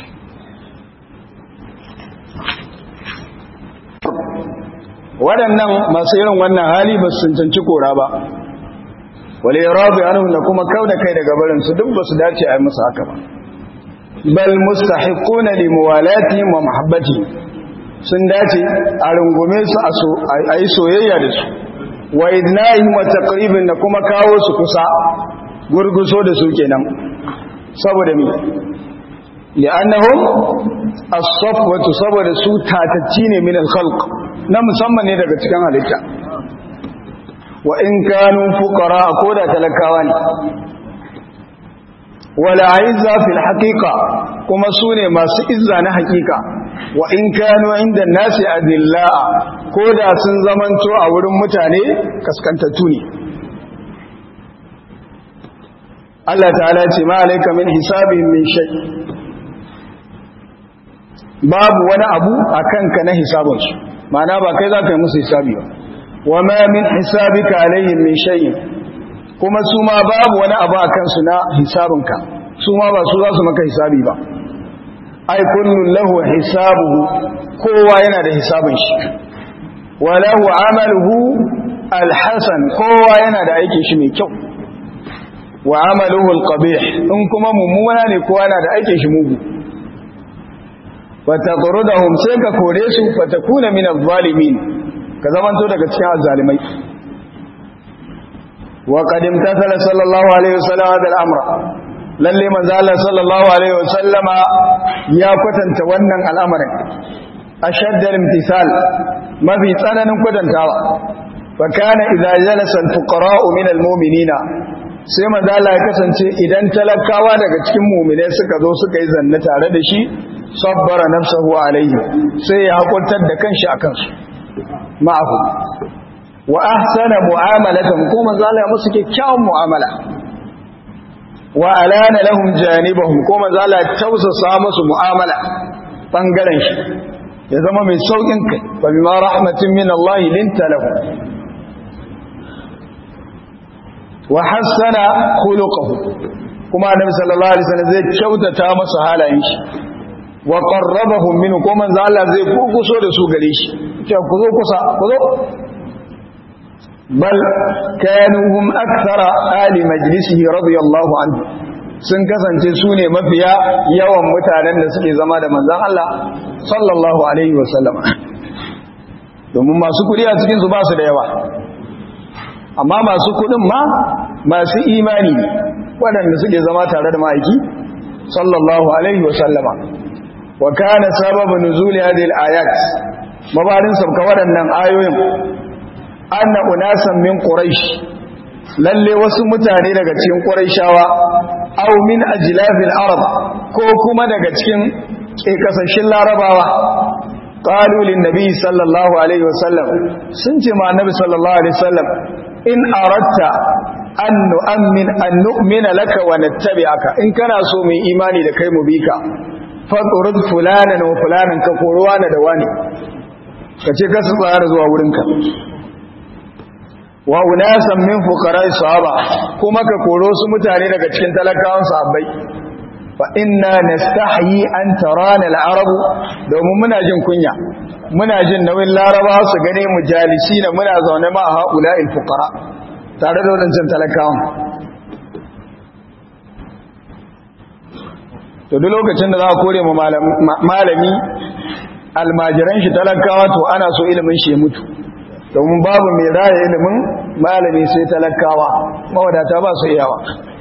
waɗannan masu irin wannan hali ba su cancanci kora ba wale rabi anhum da kuma kauda kai daga barin su duk basu dace a yi musu haka ba bal mustahiquna li muwalati wa mahabbati sun dace a rungume su a yi soyayya da su wa idnahim wa taqribin da kuma kawo su kusa gurguso da su kenan saboda mi li'annahum as-safwatu saboda su tatacci ne min al-khalq na musamman ne daga cikin halitta wa in kanu fuqara ko da talakawa ne wala izza fil haqiqa kuma sune masu izza na haqiqa wa in kanu inda nasi adilla ko da sun zamanto a wurin mutane kaskantattu ne Allah ta'ala ce ma alayka min hisabihim min shay babu wani abu akan ka na hisabinsu ma'ana ba kai za ka yi musu hisabi ba wa ma min hisabika alaihim min shay'in kuma su ma babu wani abu a kansu na hisabinka su ma ba su za su maka hisabi ba ai kullun lahu hisabuhu kowa yana da hisabin shi wa lahu amaluhu alhasan kowa yana da aikin shi mai kyau wa amaluhu alqabih in kuma mummuna ne kowa yana da aikin shi mugu wata qurudahum sai ka kore su fatakuna min adh-dhalimin ka zamanto daga cikin azzalimai wa qad imtathala sallallahu alaihi wasallam hadha al-amra lalle manzo Allah sallallahu alaihi wasallama ya kwatanta wannan al'amarin ashaddal imtisal mafi tsananin kwatantawa fa kana idza jalasa al-fuqara'u min al-mu'minina sai manzo Allah ya kasance idan talakawa daga cikin mu'minai suka zo suka yi zanna tare da shi sabbara nafsahu alaihi sai ya hakuntar da kanshi akan su ma'ahu wa ahsana mu'amalatan ko manzo Allah ya musu kyakkyawan mu'amala wa alana lahum janibahum ko manzo Allah ya tausasa musu mu'amala bangaren shi ya zama mai saukin kai fa bima rahmatin min Allah linta lahu wa hassana khuluquhu kuma annabi sallallahu alaihi wasallam zai kyautata masa halayen shi wa qarrabahum minhu ko manzo Allah zai kukuso da su gare shi ce ku zo kusa ku zo bal kanu hum akthara ali majlisihi radiyallahu anhu sun kasance su ne mafiya yawan mutanen da suke zama da manzon Allah sallallahu alaihi wasallam domin masu kudi a cikin su ba su da yawa amma masu kudin ma masu imani waɗanda suke zama tare da ma'aiki sallallahu alaihi wasallama wa kana sababu nuzuli hadhihi al-ayat mabarin sabka waɗannan ayoyin anna unasan min quraish lalle wasu mutane daga cikin quraishawa aw min ajlafil arab ko kuma daga cikin kasashen larabawa qalu lin nabi sallallahu alaihi wasallam sun ce ma annabi sallallahu alaihi wasallam in aratta an nu'min an nu'mina laka wa nattabi'aka in kana so mu imani da kai mu bi ka faqrud fulanan wa fulanan ka koruwa na da wani kace ka su tsara zuwa wurinka wa unasan min fuqara'i sahaba kuma ka koro su mutane daga cikin talakawan sahabbai fa inna nastahyi an tarana al-arab domin muna jin kunya muna jin nauyin laraba su gane mu jalisina muna zaune ma haula'il fuqara tare da wadancan talakawan to duk lokacin da za a kore mu malami almajiran shi talakawa to ana so ilimin shi ya mutu domin babu mai raya ilimin malami sai talakawa mawadata ba su iyawa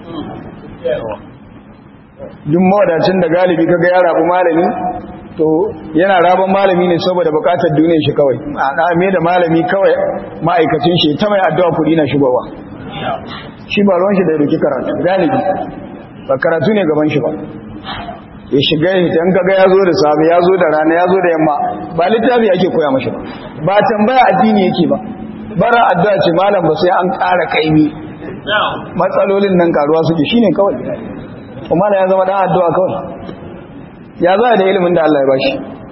duk mawadacin da galibi kaga ya rabu malami to yana rabon malami ne saboda bukatar duniyar shi kawai a me da malami kawai ma'aikacin shi ta mai addu'a kudi na shigowa shi ba ruwan shi da ruki karatu galibi ba karatu ne gaban shi ba ya shiga idan kaga ya zo da safe ya zo da rana ya zo da yamma ba littafi ake koya mashi ba ba tambaya addini yake ba bara addu'a ce malam ba sai an ƙara kaimi matsalolin nan karuwa suke shine kawai kuma ya zama dan addu'a kawai ya za da ilimin da Allah ya bashi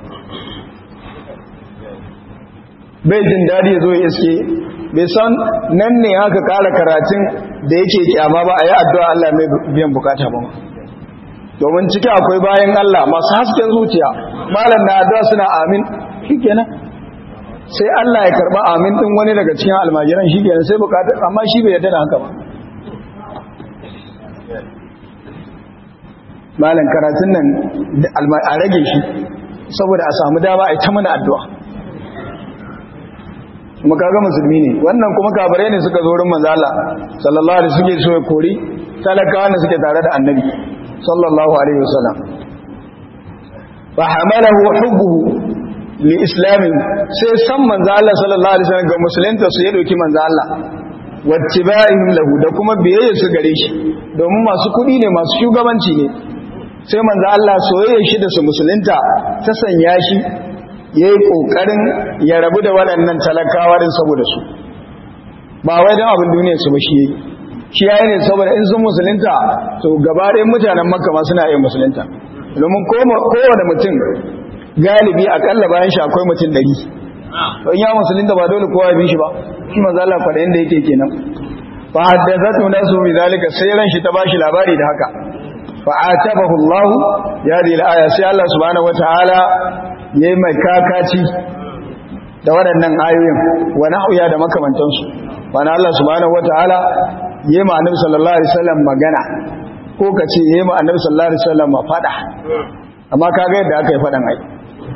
bai jin dadi ya zo ya iske bai san nan ne haka ƙara karatun da yake kyama ba a yi addu'a Allah mai biyan bukata ba domin ciki akwai bayan Allah masu hasken zuciya malam na addu'a suna amin shikenan sai Allah ya karba amin din wani daga cikin almajiran shikenan sai bukata amma shi bai yarda da haka ba malam karatun nan a rage shi saboda a samu dama a ta mana addu'a kuma kaga musulmi ne wannan kuma kafirai ne suka zo wurin manzo Allah sallallahu alaihi suke so ya kori talakawa ne suke tare da annabi sallallahu alaihi wasallam fa hamalahu hubbuhu li islamin sai san manzo Allah sallallahu alaihi wasallam ga musulunta su ya doki manzo Allah wattiba'ihim lahu da kuma biyayya su gare shi domin masu kudi ne masu shugabanci ne sai manzo Allah soyayya shi da su musulunta ta sanya shi yayi kokarin ya rabu da waɗannan talakawa din saboda su ba wai dan abin duniya su ba shi yayi shi yayi ne saboda in sun musulunta to gaba ɗayan mutanen Makka ma suna yin musulunta domin kowane mutum galibi akalla bayan shi akwai mutum ɗari don ya musulunta ba dole kowa ya bi shi ba shi manzo Allah faɗa inda yake kenan fa haddathatu nasu bi zalika sai ran shi ta bashi labari da haka fa atabahu Allah ya di aya sai Allah subhanahu wataala yayi mai kakaci da waɗannan ayoyin wa nahwiya da makamantansu wani Allah subhanahu wataala yayi ma annabi sallallahu alaihi wasallam magana ko kace yayi ma annabi sallallahu alaihi wasallam fada amma kaga yadda aka yi fadan ai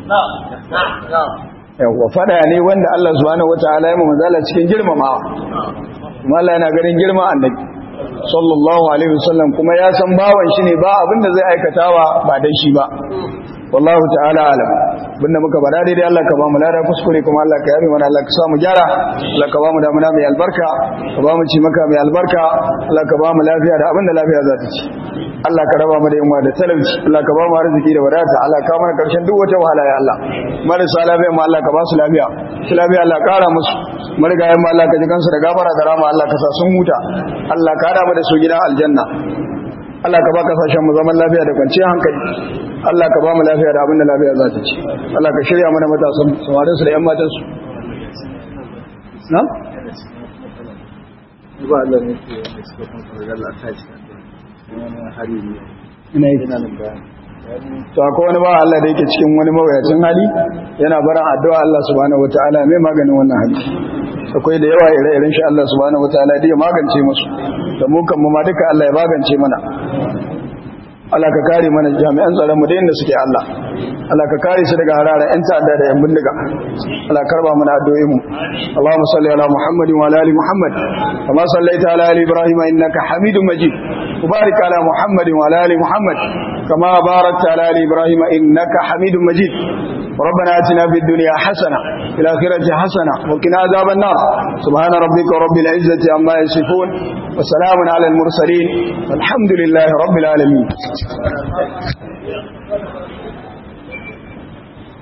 yawwa fada ne wanda Allah subhanahu wataala ya mu manzala cikin girmamawa kuma Allah yana ganin girma annabi sallallahu alaihi wasallam kuma ya san bawan shi ne ba abinda zai aikatawa ba dan shi ba wallahu ta'ala alam binda muka bada daidai Allah ka ba mu lada kuskure kuma Allah ka yabe mana Allah ka sa mu gyara Allah ka ba mu damuna mai albarka ka ba mu ci maka mai albarka Allah ka ba mu lafiya da abinda lafiya za ta ci Allah ka raba mu da yunwa da talauci Allah ka ba mu arziki da wadata Allah ka mana karshen duk wata wahala ya Allah marasa lafiya mu Allah ka ba su lafiya su lafiya Allah kara musu marigayen mu Allah ka ji kansu da gafara da rama Allah ka sa sun huta Allah ka hada mu da su gidan aljanna Allah ka ba kasashen mu zaman lafiya da kwanciyar hankali Allah ka ba mu lafiya da abin da lafiya za ta ci Allah ka shirya mana matasan samarin su da yan matan su na ba Allah ne ke da suka kan fara Allah ta ci wani hari ne ina yi ina nan bayani to akwai wani ba Allah da yake cikin wani mawuyacin hali yana baran addu'a Allah subhanahu wataala mai maganin wannan hali akwai da yawa ire-iren shi Allah subhanahu wataala da ya magance musu da mu kan mu ma duka Allah ya magance mana Allah ka kare mana jami'an tsaron mu da inda suke Allah Allah ka kare su daga harara yan ta'adda da yan bindiga Allah karba mana addu'o'in mu Allahumma salli ala Muhammadin wa ala ali Muhammad kama sallaita ala ali Ibrahim innaka Hamidum Majid وبارك على محمد وعلى ال محمد كما باركت على ال ابراهيم انك حميد مجيد ربنا اتنا في الدنيا حسنه في الاخره حسنه وقنا عذاب النار سبحان ربك رب العزه عما يصفون وسلام على المرسلين والحمد لله رب العالمين